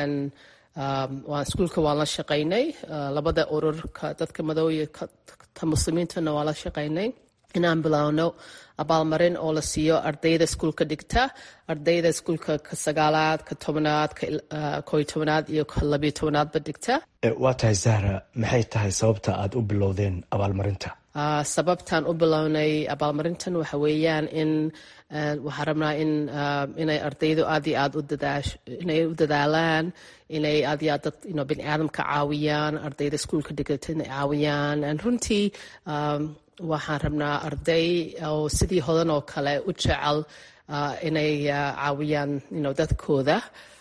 waan iskuulka waan la shaqaynay labada ururka dadka madow iyo ta muslimiintana waan la shaqaynay inaan bilowno abaalmarin oo la siiyo ardayda iskuulka dhigta ardayda iskuulka ka sagaalaad ka tobanaad koy tobanaad iyo ka labiyo tobanaadba dhigta waa tahay zahra maxay tahay sababta aad u bilowdeen abaalmarinta sababtaan u bilownay abaalmarintan waxa weeyaan in waxaan rabnaa in inay ardaydu aad iyo aad inay u dadaalaan inay aad iyo aad dad bini aadamka caawiyaan ardayda iskuulka dhigata inay caawiyaan runtii waxaan rabnaa arday oo sidii hodan oo kale u jecel inay caawiyaan dadkooda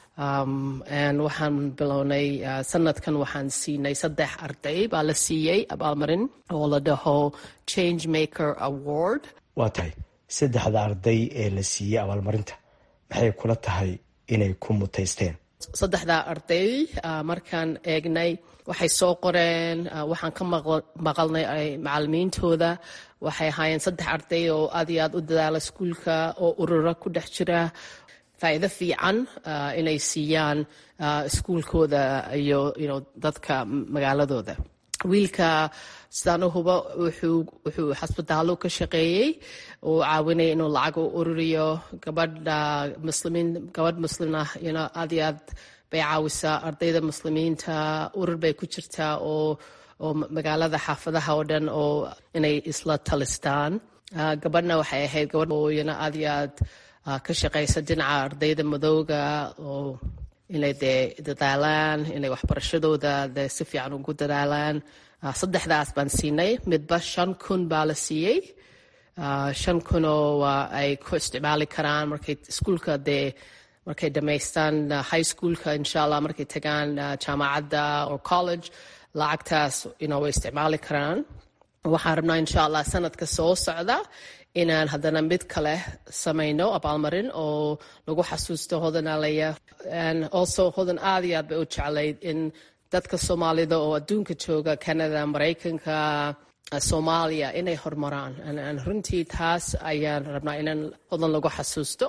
waxaan bilownay sanadkan waxaan siinay saddex arday baa la siiyey abaalmarin oo la dhaho change maker award waa tahay saddexda arday ee la siiyey abaalmarinta maxay kula tahay inay ku mutaysteen saddexda arday markaan eegnay waxay soo qoreen waxaan ka maqalnay macalimiintooda waxay ahaayeen saddex arday oo aad iyo aad u dadaala iskuulka oo urura ku dhex jira faa'iido fiican inay siiyaan iskuulkooda iyo dadka magaaladooda wiilka sidaan u hubo wuxuu xasbitaallo ka shaqeeyey uu caawinaya inuu lacag u ururiyo gabadha muslimiin gabadh muslim ah aad iyo aad bay caawisaa ardayda muslimiinta urur bay ku jirtaa oo oo magaalada xaafadaha oo dhan oo inay isla talistaan gabadhna waxay ahayd gabadh ooyana aad iyo aad ka shaqaysa dhinaca ardayda madowga oo inay dee dadaalaan inay waxbarashadooda dee si fiican ugu dadaalaan saddexdaas baan siinay midba shan kun baa la siiyey shan kunoo ay ku isticmaali karaan markay iskuulka dee markay dhammaystaan high schoolka insha allah markay tagaan jaamacadda or college lacagtaas way isticmaali karaan waxaan rabnaa insha allah sanadka soo socda inaan haddana mid kale samayno abaalmarin oo lagu xasuusto hodanaalaya also hodan aad iyo aad bay u jeclayd in dadka soomaalida oo adduunka jooga canada maraykanka soomaaliya inay horumaraan runtii taas ayaan rabnaa inaan hodan lagu xasuusto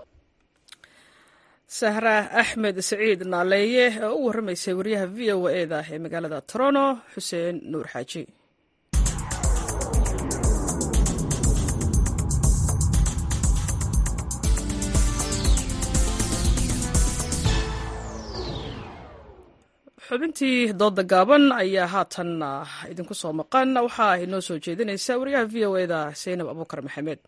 sahra axmed saciid naaleeye oo u warramaysay wariyaha v o eda ee magaalada toronto xuseen nuur xaaji xubintii dooda gaaban ayaa haatan idinku soo maqan waxaa inoo soo jeedinaysa wariyaha v o eda saynab abuukar maxamed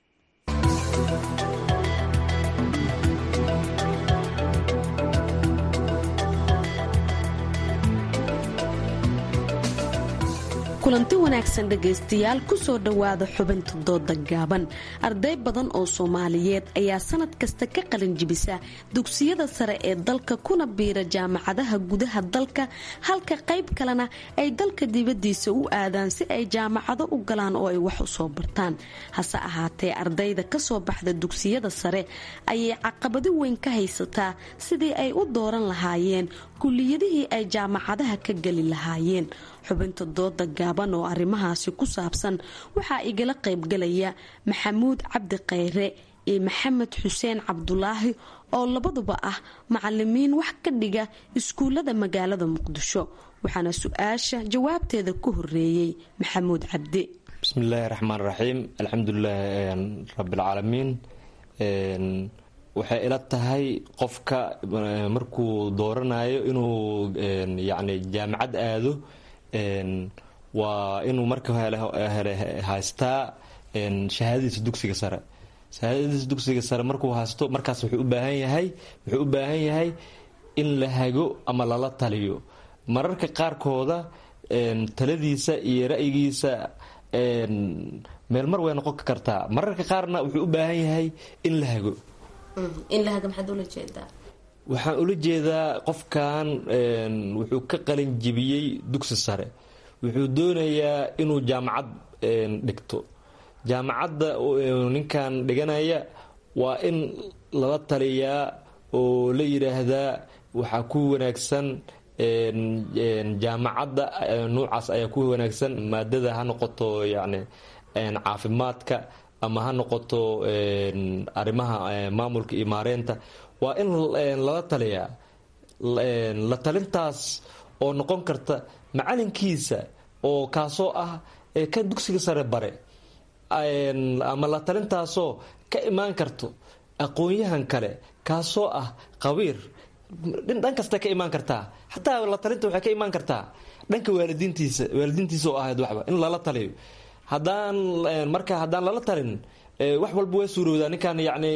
kulanti wanaagsan dhegaystayaal kusoo dhowaada xubinta dooda gaaban arday badan oo soomaaliyeed ayaa sanad kasta ka qalin jibisa dugsiyada sare ee dalka kuna biira jaamacadaha gudaha dalka halka qayb kalena ay dalka dibadiisa u aadaan si ay jaamacado u galaan oo ay wax u soo bartaan hase ahaatee ardayda kasoo baxda dugsiyada sare ayay caqabado weyn ka haysataa sidii ay u dooran lahaayeen kuliyadihii ay jaamacadaha ka geli lahaayeen xubinta dooda gaaban oo arrimahaasi ku saabsan waxaa igala qaybgalaya maxamuud cabdi khayre iyo maxamed xuseen cabdulaahi oo labaduba ah macalimiin wax ka dhiga iskuullada magaalada muqdisho waxaana su-aasha jawaabteeda ku horeeyey maxamuud cabdi bismillaahi raxmaan raxiim alxamdulilaahi rabbilcaalamiin waxay ila tahay qofka markuu dooranayo inuu yacni jaamacad aado waa inuu marka hele haystaa shahaadadiisa dugsiga sare shahaadadiisa dugsiga sare markuu haysto markaas wuxuu u baahan yahay wuxuu u baahan yahay in la hago ama lala taliyo mararka qaarkooda taladiisa iyo ra'yigiisa meel mar way noqon kartaa mararka qaarna wuxuu u baahan yahay in la hago waxaan ula jeedaa qofkan wuxuu ka qalin jibiyey dugsi sare wuxuu doonayaa inuu jaamacad dhigto jaamacadda ninkan dhiganaya waa in lala taliyaa oo la yidhaahdaa waxaa ku wanaagsan jaamacadda nuucaas ayaa ku wanaagsan maadada ha noqoto yani caafimaadka ama ha noqoto arrimaha maamulka iyo maareynta waa in lala taliyaa la talintaas oo noqon karta macalinkiisa oo kaasoo ah kan dugsiga sare bare ama la talintaasoo ka imaan karto aqoon-yahan kale kaasoo ah qabiir dhan kasta ka imaan kartaa xataa la talinta waxay ka imaan kartaa dhanka waalidiintiisa waalidiintiisa oo ahayd waxba in lala taliyo haddaan marka haddaan lala talin wax walba waa suurowdaa ninkan yacni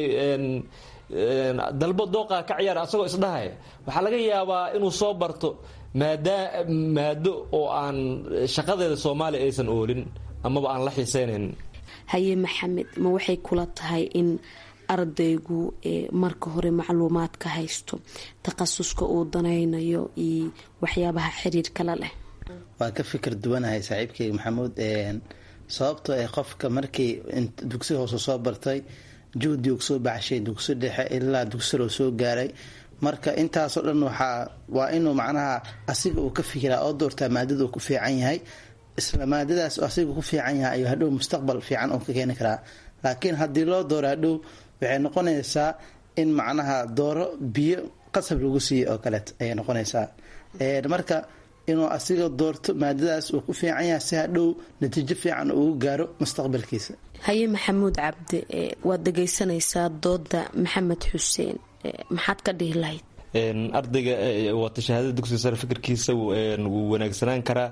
dalbo dooqa ka ciyaar asagoo isdhahaya waxaa laga yaabaa inuu soo barto maada maado oo aan shaqadeeda soomaaliya aysan oolin amaba aan la xiiseynayn haye maxamed ma waxay kula tahay in ardaygu marka hore macluumaad ka haysto takhasuska uu danaynayo iyo waxyaabaha xiriirkala leh waan ka fikir duwanahay saaxiibkeyga maxamuud sababtoo ah qofka markii dugsi hoose soo bartay juhdi uu soo baxshay dugsi dhexe ilaa dugsiroo soo gaaray marka intaasoo dhan waxaa waa inuu macnaha asiga uu ka fikiraa oo doortaa maadada uu ku fiican yahay isla maadadaas asiga ku fiican yahay ayuu hadhow mustaqbal fiican uu ka keeni karaa laakiin haddii loo dooro hadhow waxay noqonaysaa in macnaha dooro biyo qasab lagu siiyo oo kaleet ayay noqonaysaa marka inuu asiga doorto maadadaas uu ku fiican yahay si hadhow natiijo fiican ugu gaaro mustaqbalkiisa haye maxamuud cabdi waad dhegaysanaysaa dooda maxamed xuseen maxaad ka dhihi lahayd ardayga wata shahaadada dugsiga sare fikirkiisa wuu wanaagsanaan karaa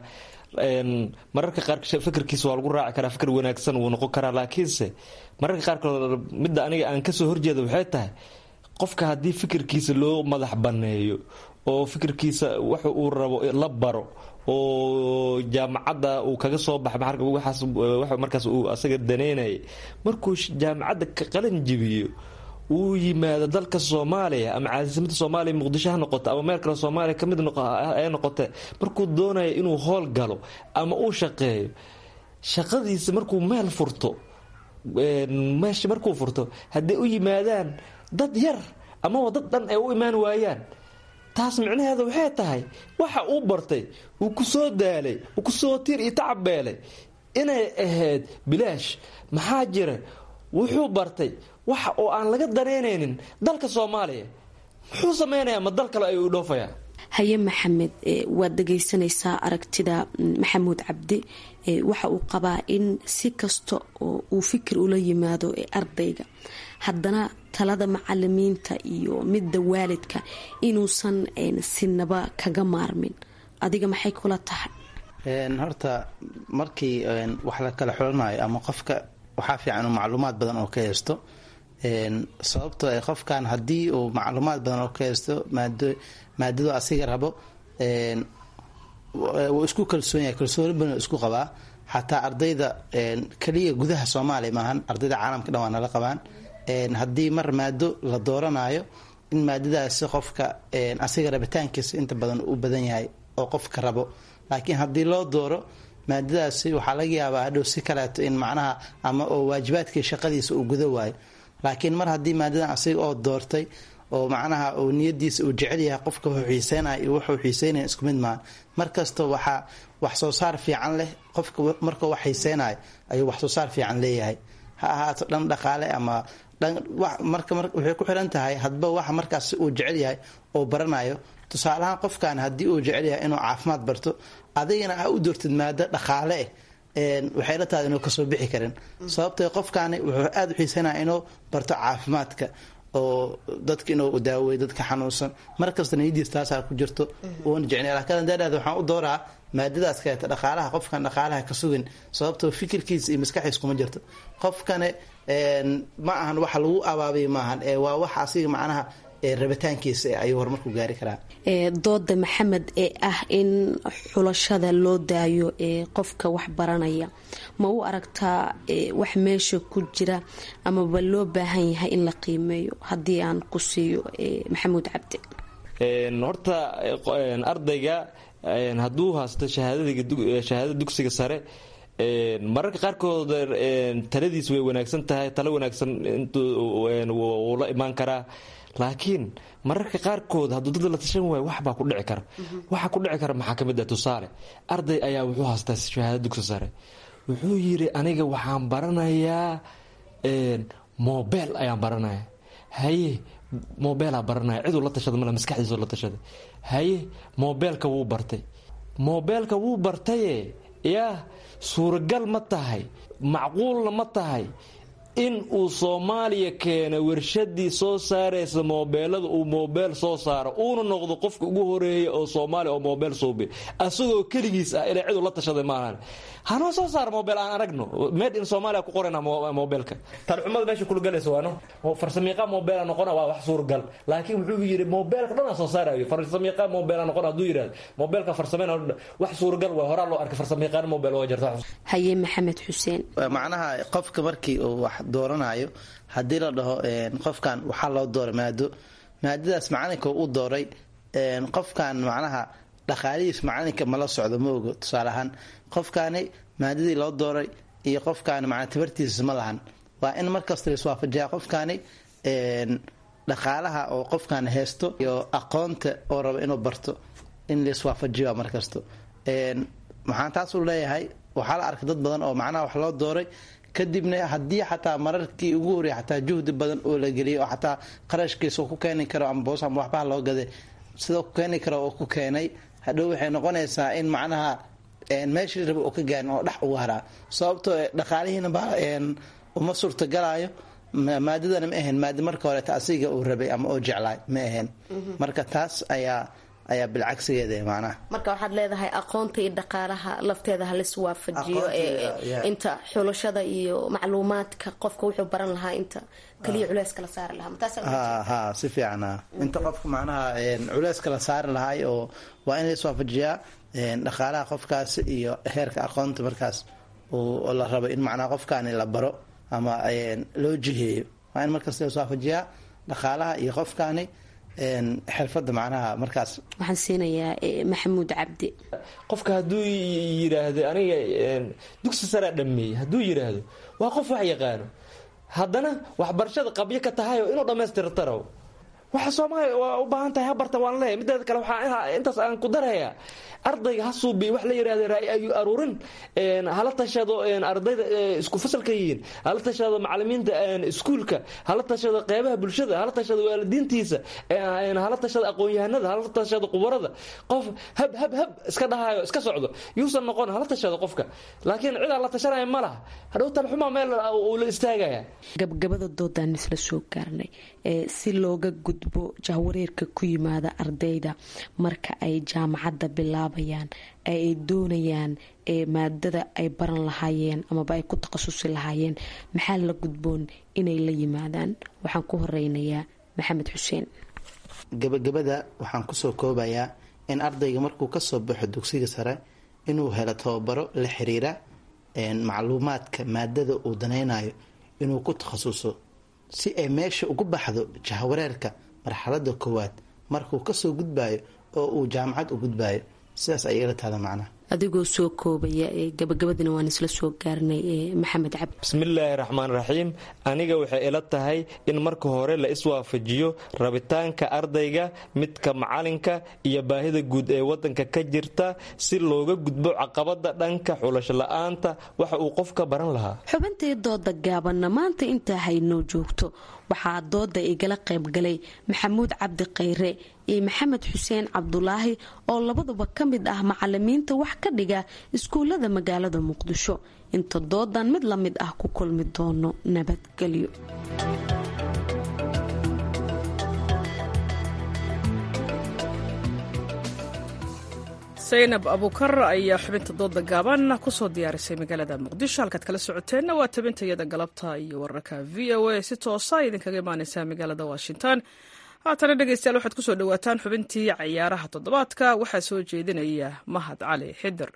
mararka qaar fikirkiisa waa lagu raaci karaa fikir wanaagsan wuu noqon karaa laakiinse mararka qaarkood midda aniga aan kasoo horjeeda waxay tahay qofka haddii fikirkiisa loo madax banneeyo oo fikirkiisa wax uu rabo la baro oo jaamacadda uu kaga soo baxa markaas uu asaga daneynaya markuu jaamacadda ka qalin jibiyo uu yimaado dalka soomaaliya ama caasimadda soomaaliya muqdisho ha noqoto ama meel kale soomaaliya kamid ay noqote markuu doonayo inuu hool galo ama uu shaqeeyo shaqadiisa markuu meel furto meesha markuu furto hadday u yimaadaan dad yar amaba dad dhan ay u imaan waayaan taas micnaheeda waxay tahay waxa uu bartay uu ku soo daalay uu kusoo tiir iyo tacabbeelay inay ahayd bilaash maxaa jira wuxuu bartay waxa oo aan laga dareynaynin dalka soomaaliya muxuu samaynayaa ma dal kale ayuu dhoofayaa haye maxamed waad dhegaysanaysaa aragtida maxamuud cabdi waxa uu qabaa in si kasta oo uu fikir ula yimaado ardayga haddana talada macalimiinta iyo midda waalidka inuusan sinaba kaga maarmin adiga maxay kula tahay horta markii wax la kala xulanayo ama qofka waxaa fiican uu macluumaad badan oo ka haysto sababtoo ay qofkan haddii uu macluumaad badan oo ka haysto maadadu asiga rabo wuu isku kalsoon yahay kalsooni badan isku qabaa xataa ardayda keliya gudaha soomaaliya maahan ardayda caalamka dhan waa nala qabaan haddii mar maado la dooranayo in maadadaasi qofka asiga rabitaankiisa inta badan u badan yahay oo qofka rabo laakiin haddii loo dooro maadadaasi waxaa laga yaabaa hadhow si kaleeto in macnaha ama oo waajibaadkii shaqadiisa uu guda waayo laakiin mar haddii maadadan asiga oo doortay oo macnaha uu niyadiisa uu jecel yahay qofka wuxuu xiiseynaya iyo wuxuu xiiseynaya isku mid maahan markasta waxaa wax soo saar fiican leh qofka markuu wax xiiseynayo ayuu wax soo saar fiican leeyahay ha ahaato dhan dhaqaale ama marka waxay ku xiran tahay hadba waxa markaas uu jecel yahay oo baranayo tusaalahaan qofkan haddii uu jecel yahay inuu caafimaad barto adigana a u doortid maado dhaqaale eh waxay la tahay inuu kasoo bixi karin sababtoo qofkaani wuxuu aada u xiisanaya inuu barto caafimaadka oo dadka inuu daawey dadka xanuunsan markasta niyadiis taasaa ku jirto uuna jecnay laakiin daadhaada waxaan u dooraa maadadaas kaleeta dhaqaalaha qofkan dhaqaalaha ka sugin sababtoo fikirkiisa iyo maskaxiis kuma jirto qofkane ma ahan waxa lagu abaabiya maahan ee waa wax asiga macnaha rabitaankiisa ayuu horumarku gaari karaa dooda maxamed ee ah in xulashada loo daayo ee qofka wax baranaya ma u aragtaa wax meesha ku jira amaba loo baahan yahay in la qiimeeyo haddii aan ku siiyo maxamuud cabdi horta ardayga hadduu haysto shahaadada dugsiga sare mararka qaarkood taladiis way wanaagsan tahay talo wanaagsan wuu la imaan karaa laakiin mararka qaarkood hadduu dad la tashan waayo waxbaa ku dhici kara waxa ku dhici kara maxaa kamid ah tusaale arday ayaa wuxuu haystaa shahaada dugsi sare wuxuu yidhi aniga waxaan baranayaa mobel ayaan baranaya haye mobeelaa baranaya ciduu la tashada male maskaxdiisu la tashaday haye mobeelka wuu bartay mobeelka wuu bartaye yaa suuragal ma tahay macquulna ma tahay in uu soomaaliya keena warshadii soo saaraysa moobeelada uu moobeel soo saaro uuna noqdo qofka ugu horeeya oo soomaaliya oo moobeel suubi asagoo keligiis ah ilaa ciduu la tashaday maahan hanoo soo saara moobeel aan aragno made in soomaaliya ku qorayna moobeelka talxumada meesha kulgalaysa waano farsamiiqa moobeela noqona waa wax suuragal laakiin wuxuu yidhi moobeelka dhanaa soo saarayo farsamiiqa moobeela noqona hadduu yidhahdo moobeelka farsameyn wax suuragal waa horaa loo arkay farsamiiqaan moobeel waa jirta haye maxamed xuseen macnaha qofka markii uu wax dooranayo haddii la dhaho qofkan waxaa loo dooray maado maadadaas macalinka u dooray qofkan macnaha dhaqaalihiis macalinka mala socdo ma ogo tusaale ahaan qofkaani maadadii loo dooray iyo qofkaani mana tabartiisa ma lahan waa in markasta laiswaafajiyaa qofkaani dhaqaalaha oo qofkan haysto iyo aqoonta oo rabo inuu barto in laiswaafajiyo markasto maxaan taasuu leeyahay waxaa la arkay dad badan oo macnaha wax loo dooray kadibna haddii xataa mararkii ugu horey xataa juhdi badan oo la geliyay oo xataa qarashkiisa ku keeni karo ama boos ama waxbaha loo gaday sidoo ku keeni karo oo ku keenay hadhow waxay noqonaysaa in macnaha meeshii raba oo ka gaarin oo dhex uga haraa sababtoo dhaqaalihiina ba uma suurtagalaayo maadadana ma ahayn maada marka horeeta asiga uu rabay ama oo jeclaay ma ahayn marka taas ayaa ayaa bilcagsigeeda macnaha marka waxaad leedahay aqoonta iyo dhaqaalaha lafteeda halis waafajiyo inta xulashada iyo macluumaadka qofka wuxuu baran lahaa inta kaliya culeys kala saari lahaa ha si fiican inta qofka macnaha culeys kala saari lahay oo waa in laiswaafajiyaa dhaqaalaha qofkaas iyo heerka aqoonta markaas oo la rabo in macnaha qofkaani la baro ama loo jiheeyo waa in markaas laiswaafajiyaa dhaqaalaha iyo qofkaani xirfada macnaha markaas waxaan siinayaa maxamuud cabdi qofka hadduu yidhaahdo aniga dugsi saraa dhameeyey hadduu yidhaahdo waa qof wax yaqaano haddana waxbarashada qabyo ka tahay oo inuu dhammaystirtaro waxa soomaaliya waa u baahan tahay habarta waan leeyahy mideeda kale waxaa intaas aan ku darayaa ardayga ha suubiy wax la yidhahda raay ayu aruurin hala tashado ardayda isku fasalka yihiin hala tashado macalimiinta iskuulka hala tashado qeybaha bulshada hala tashado waalidiintiisa hala tashado aqoon-yahanada hala tashado qubarada qof hab hab hab iska dhahayo iska socdo yuusan noqon hala tashado qofka laakiin cid aan la tashanaya ma laha hadhow talxumaa meel uu la istaagaya gabgabada doodaan isla soo gaarnay si looga gudbo jahwareerka ku yimaada ardayda marka ay jaamacadda bilaabayaan ay doonayaan maadada ay baran lahaayeen amaba ay ku takhasusi lahaayeen maxaa la gudboon inay la yimaadaan waxaan ku horeynayaa maxamed xuseen gabagabada waxaan kusoo koobayaa in ardayga markuu kasoo baxo dugsiga sare inuu helo tababaro la xiriira macluumaadka maadada uu danaynayo inuu ku takhasuso si ay meesha ugu baxdo jahwareerka marxalada koowaad markuu kasoo gudbayo oo uu jaamacad u gudbayo sidaas ayay ila tahda macnaha adigoo soo koobaya gabagabadina waan isla soo gaarnay maxamed cabdi bismillaahi raxmaan raxiim aniga waxay ila tahay in marka hore la iswaafajiyo rabitaanka ardayga midka macalinka iyo baahida guud ee wadanka ka jirta si looga gudbo caqabada dhanka xulasho la-aanta waxa uu qofka baran lahaa xubintii dooda gaabanna maanta intaa haynoo joogto waxaa dooda igala qaybgalay maxamuud cabdi khayre iyo maxamed xuseen cabdulaahi oo labaduba ka mid ah macalimiinta wax ka dhiga iskuulada magaalada muqdisho inta doodan mid la mid ah ku kulmi doono nabadgelyo saynab abuukar ayaa xubinta dooda gaaban kusoo diyaarisay magaalada muqdisho halkaad kala socoteenna waa tabintayada galabta iyo wararka v o a si toosa idinkaga imaaneysaa magaalada washington haatana dhegeystayaal waxaad kusoo dhawaataan xubintii cayaaraha toddobaadka waxaa soo jeedinaya mahad cali xidir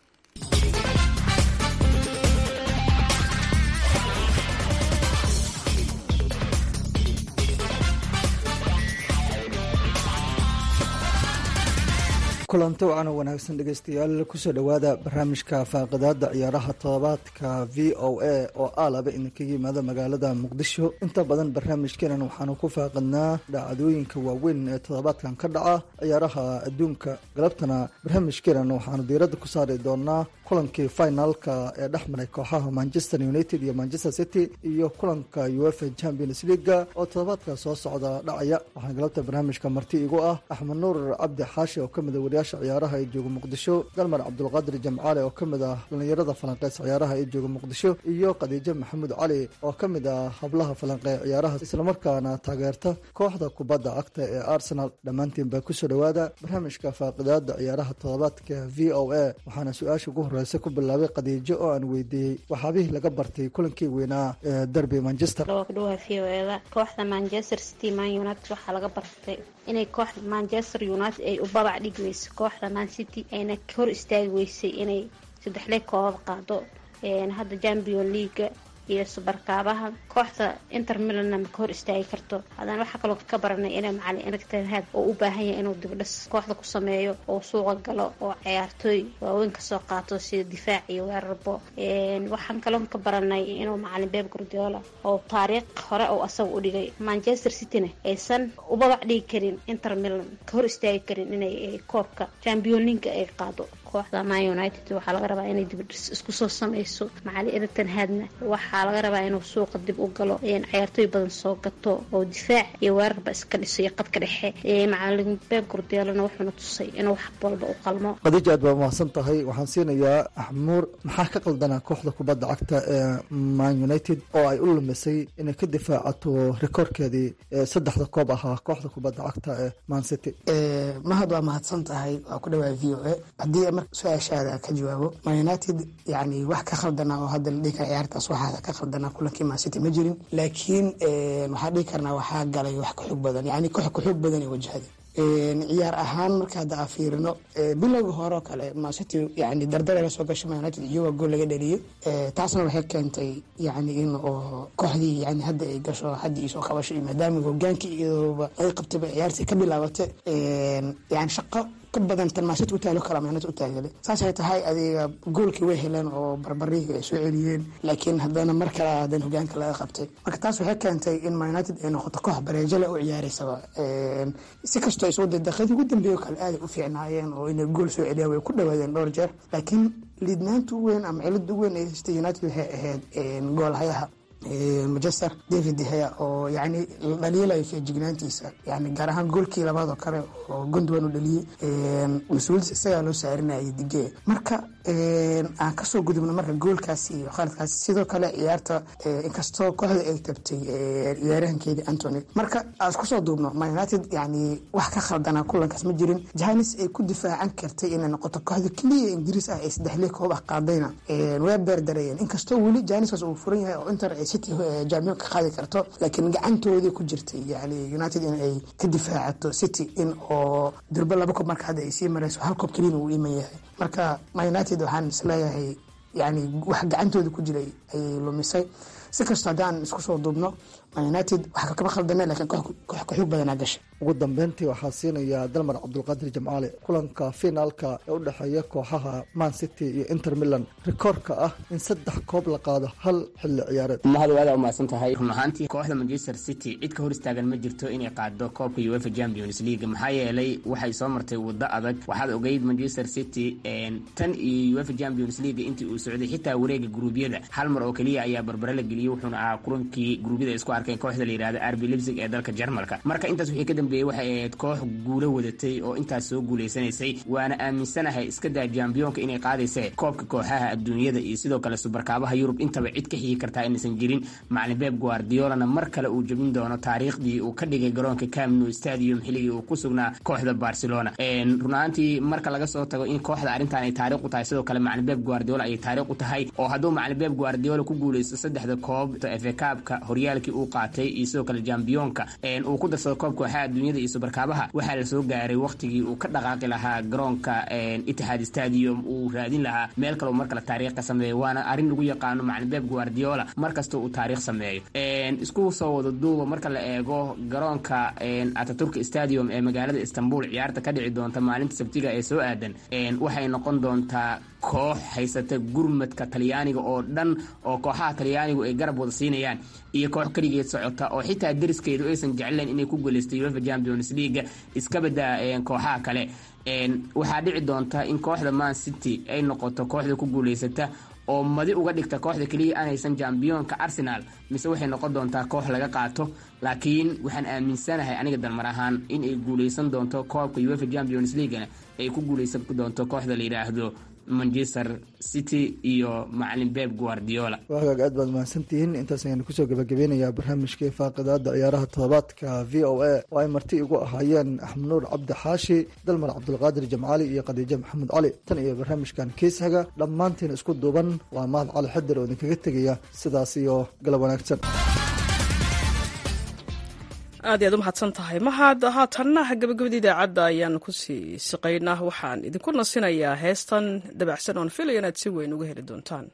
kulanti wacan oo wanaagsan dhegeystayaal kusoo dhowaada barnaamijka faaqidaada ciyaaraha todobaadka v o a oo aalaba idinkaga yimaada magaalada muqdisho inta badan barnaamijkeenan waxaanu ku faaqidnaa dhacdooyinka waaweyn ee toddobaadkan ka dhaca ciyaaraha adduunka galabtana barnaamijkeenan waxaanu diiradda ku saari doonaa kulankii finalka ee dhex maray kooxaha manchester united iyo manchester city iyo kulanka uefa champions leaga oo toddobaadka soo socda dhacaya waxaana galabta barnaamijka marti igu ah axmed nuur cabdi xaashi oo kamid wariyaasha ciyaaraha ee jooga muqdisho dalmar cabdulqaadir jamcaale oo kamid ah dhalinyarada falanqeys ciyaaraha ee jooga muqdisho iyo khadiijo maxamuud cali oo kamid ah hablaha falanqee ciyaaraha islamarkaana taageerta kooxda kubadda cagta ee arsenal dhammaantiin baa kusoo dhowaada barnaamijka faaqidaada ciyaaraha toddobaadka v o a waxaana su-aasha ugu horeysa ku bilaabay khadiijo oo aan weydiiyey waxaabihii laga bartay kulankii weynaa ee derby manchester dhowdhowa v o eda kooxda manchester city man united waxaa laga bartay inay kooxda manchester united ay u babac dhigi weyso kooxda man city ayna hor istaagi weysay inay saddexle koobab qaado hadda champion leaga iyo subarkaabaha kooxda inter milanna maka hor istaagi karto haddana waxaa kaloo ka baranay inay macalin erigtenhad oo u baahan yahay inuu dibdhis kooxda ku sameeyo oo suuqa galo oo ciyaartooy waaweyn kasoo qaato sida difaac iyo weerarbo waxaan kaloo ka baranay inuu macalin beb gordiola oo taariikh hore oo asaga u dhigay manchester cityna aysan ubabac dhigi karin inter milan ka hor istaagi karin inay koobka champion leaga ay qaado kooxda man united waxaa laga rabaa inay dibdhis isku soo sameyso macalin erigton hadna waxaa laga rabaa inuu suuqa dib u galo ciyaartooy badan soo gato oo difaac iyo weerarba iska dhiso iyo qadka dhexe macalin beeb gurdeelana wuxuuna tusay inuu wax walba u qalmo khadiija aad baa mahadsan tahay waxaan siinayaa axmuur maxaa ka qaldanaa kooxda kubadda cagta ee man united oo ay u lumisay inay ka difaacato rikoorkeedii saddexda koob ahaa kooxda kubadda cagta ee man city mahad waa mahadsan tahay waa ku dhawaa v o a haddii mar su-aashaada ka jawaabo man united yani wax ka khaldanaa oo hadda la dhihi kara ciyaartaas waxaa ka khaldanaa kulankii man city ma jirin laakiin waxaa dhihi karnaa waxaa galay wax ka xoog badan yani koox ka xoog badan ay wajahday ciyaar ahaan marka hadda a fiirino bilowga hore oo kale mancity yani dardar la soo gashay man united iyagoo gool laga dhaliyey taasna waxay keentay yani in oo kooxdii yani hadda ay gasho haddii isoo qabasho iyo maadaama hogaankii iyadooba ay qabtayba ciyaartii ka bilaabatay yani shaqo badan tan maasiti u taalo kala meenad u taagale saasay tahay adiga goolkii way heleen oo barbariga ay soo celiyeen laakiin haddana mar kale hadan hogaanka laga qabtay marka taas waxay keentay in man united ay noqoto koox bareejale u ciyaareysaba si kastoo isoo dee daqiiqadii ugu dambeeyo kale aaday u fiicnaayeen oo inay gool soo celiyaan way ku dhawaadeen dhowr jeer laakiin liidnaanta u weyn ama cilada u weyn ay haystay united waxay ahayd goolhayaha manchester david dehea oo yani la dhaliilayo feejignaantiisa yani gaar ahaan goolkii labaad oo kale oo gondwan u dhaliyey mas-uuliyadda isagaa loo saarinayay dige marka aan kasoo gudubno marka goolkaasi iyo khaladkaasi sidoo kale ciyaarta inkastoo kooxda ay tabtay ciyaarahankeedii antony marka aan isku soo duubno man united yani wax ka khaldanaa kulankaas ma jirin jahanis ay ku difaacan kartay inay noqoto kooxda keliya ingiriis ah ee saddexlii koob ah qaadayna waa beerdarayeen inkastoo weli jahaniskaas uu furan yahay oo inter city jaamiyo ka qaadi karto laakiin gacantoodii ku jirtay yani united in ay ka difaacato city in oo durbo laba koob marka hadda ay sii mareyso hal koob kelina uu iman yahay marka man united waxaan isleeyahay yani wax gacantooda ku jiray ayay lumisay si kastoo haddaan isku soo duubno man united wax kama khaldana lakiin koox ka xoog badanaa gashay ugu dambeyntii waxaa siinayaa dalmar cabdulqaadir jamcaale kulanka finaalka ee u dhexeeya kooxaha man city iyo inter milan rikoorka ah in saddex koob la qaado hal xilli ciyaareed mahad waada umahadsan tahay run ahaantii kooxda manchester city cid ka hor istaagan ma jirto inay qaado koobka uefa champions league maxaa yeelay waxay soo martay waddo adag waxaad ogeyd manchester city tan iyo uefa champions league intii uu socday xitaa wareega gruubyada hal mar oo keliya ayaa barbare la geliyey wuxuuna ahaa kulankii gruubyada isku arkeen kooxda la yidhahda rb lipsig ee dalka jarmalka marka intaas wixii ka dambeeyey waxay ahayd koox guulo wadatay oo intaas soo guulaysanaysay waana aaminsanahay iska daa jambiyonka inay qaadayse koobka kooxaha adduunyada iyo sidoo kale subarkaabaha yurub intaba cid ka xigi kartaa inaysan jirin macalin beeb guardiolana mar kale uu jebin doono taariikhdii uu ka dhigay garoonka camno stadium xilligii uu ku sugnaa kooxda barcelona run ahaantii marka laga soo tago in kooxda arrintan ay taariikh u tahay sidoo kale macalin beeb guardiola ayay taariikh u tahay oo hadduu macalin beeb guardiola ku guulaysto saddexda koob efe kaabka horyaalkii uu qaatay iyo sidoo kale jambiyoonka uu ku darsado koobka kooxaha adduunyada iyo subarkaabaha waxaa la soo gaaray waqtigii uu ka dhaqaaqi lahaa garoonka itixaad stadium uu raadin lahaa meel kale mar kale taariikh ka sameeyo waana arrin lagu yaqaano macalin beb guardiola mar kasta uu taariikh sameeyo isku soo wada duuba marka la eego garoonka ataturk stadium ee magaalada istanbul ciyaarta ka dhici doonta maalinta sabtiga ee soo aadan waxay noqon doontaa koox haysata gurmadka talyaaniga oo dhan oo kooxaha talyaanigu ay garab wada siinayaan iyo koox keligeed socota oo xitaa deriskeedu aysan jeclayn inay ku guulaysta uefa champions leaga iska badaa kooxaha kale waxaa dhici doonta in kooxda man city ay noqoto kooxda ku guulaysata oo madi uga dhigta kooxda keliya aanaysan jambiyoonka arsenal mise waxay noqon doontaa koox laga qaato laakiin waxaan aaminsanahay aniga dalmar ahaan in ay guulaysan doonto koobka uefa champions leaguena ay ku guulaysan doonto kooxda la yidhaahdo manchester city iyo macalin beb guardiola waa hagaag aad baad mahadsantihiin intaas ayaanu kusoo gabagabeynayaa barnaamijkii faaqidaada ciyaaraha toddobaadka v o a oo ay marti igu ahaayeen axmed nuur cabdi xaashi dalmar cabdulqaadir jamcaali iyo khadiijo maxamed cali tan iyo barnaamijkan kiishaga dhammaantiin isku duuban waa mahad cali xadir oo idinkaga tegaya sidaas iyo galab wanaagsan aad iyaad u mahadsan tahay mahad haatanna gabagabada idaacadda ayaan kusii siqaynaa waxaan idinku nasinayaa heestan dabacsan oon filaya inaad si weyn uga heli doontaan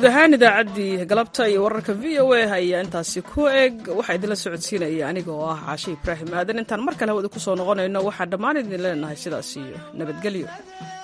guud ahaan idaacaddii galabta iyo wararka v o a ayaa intaasi ku eg waxaa idinla socodsiinaya aniga oo ah caashe ibraahim aadan intaan mar kale hawada ku soo noqonayno waxaa dhammaan idin leenahay sidaas iyo nabadgelyo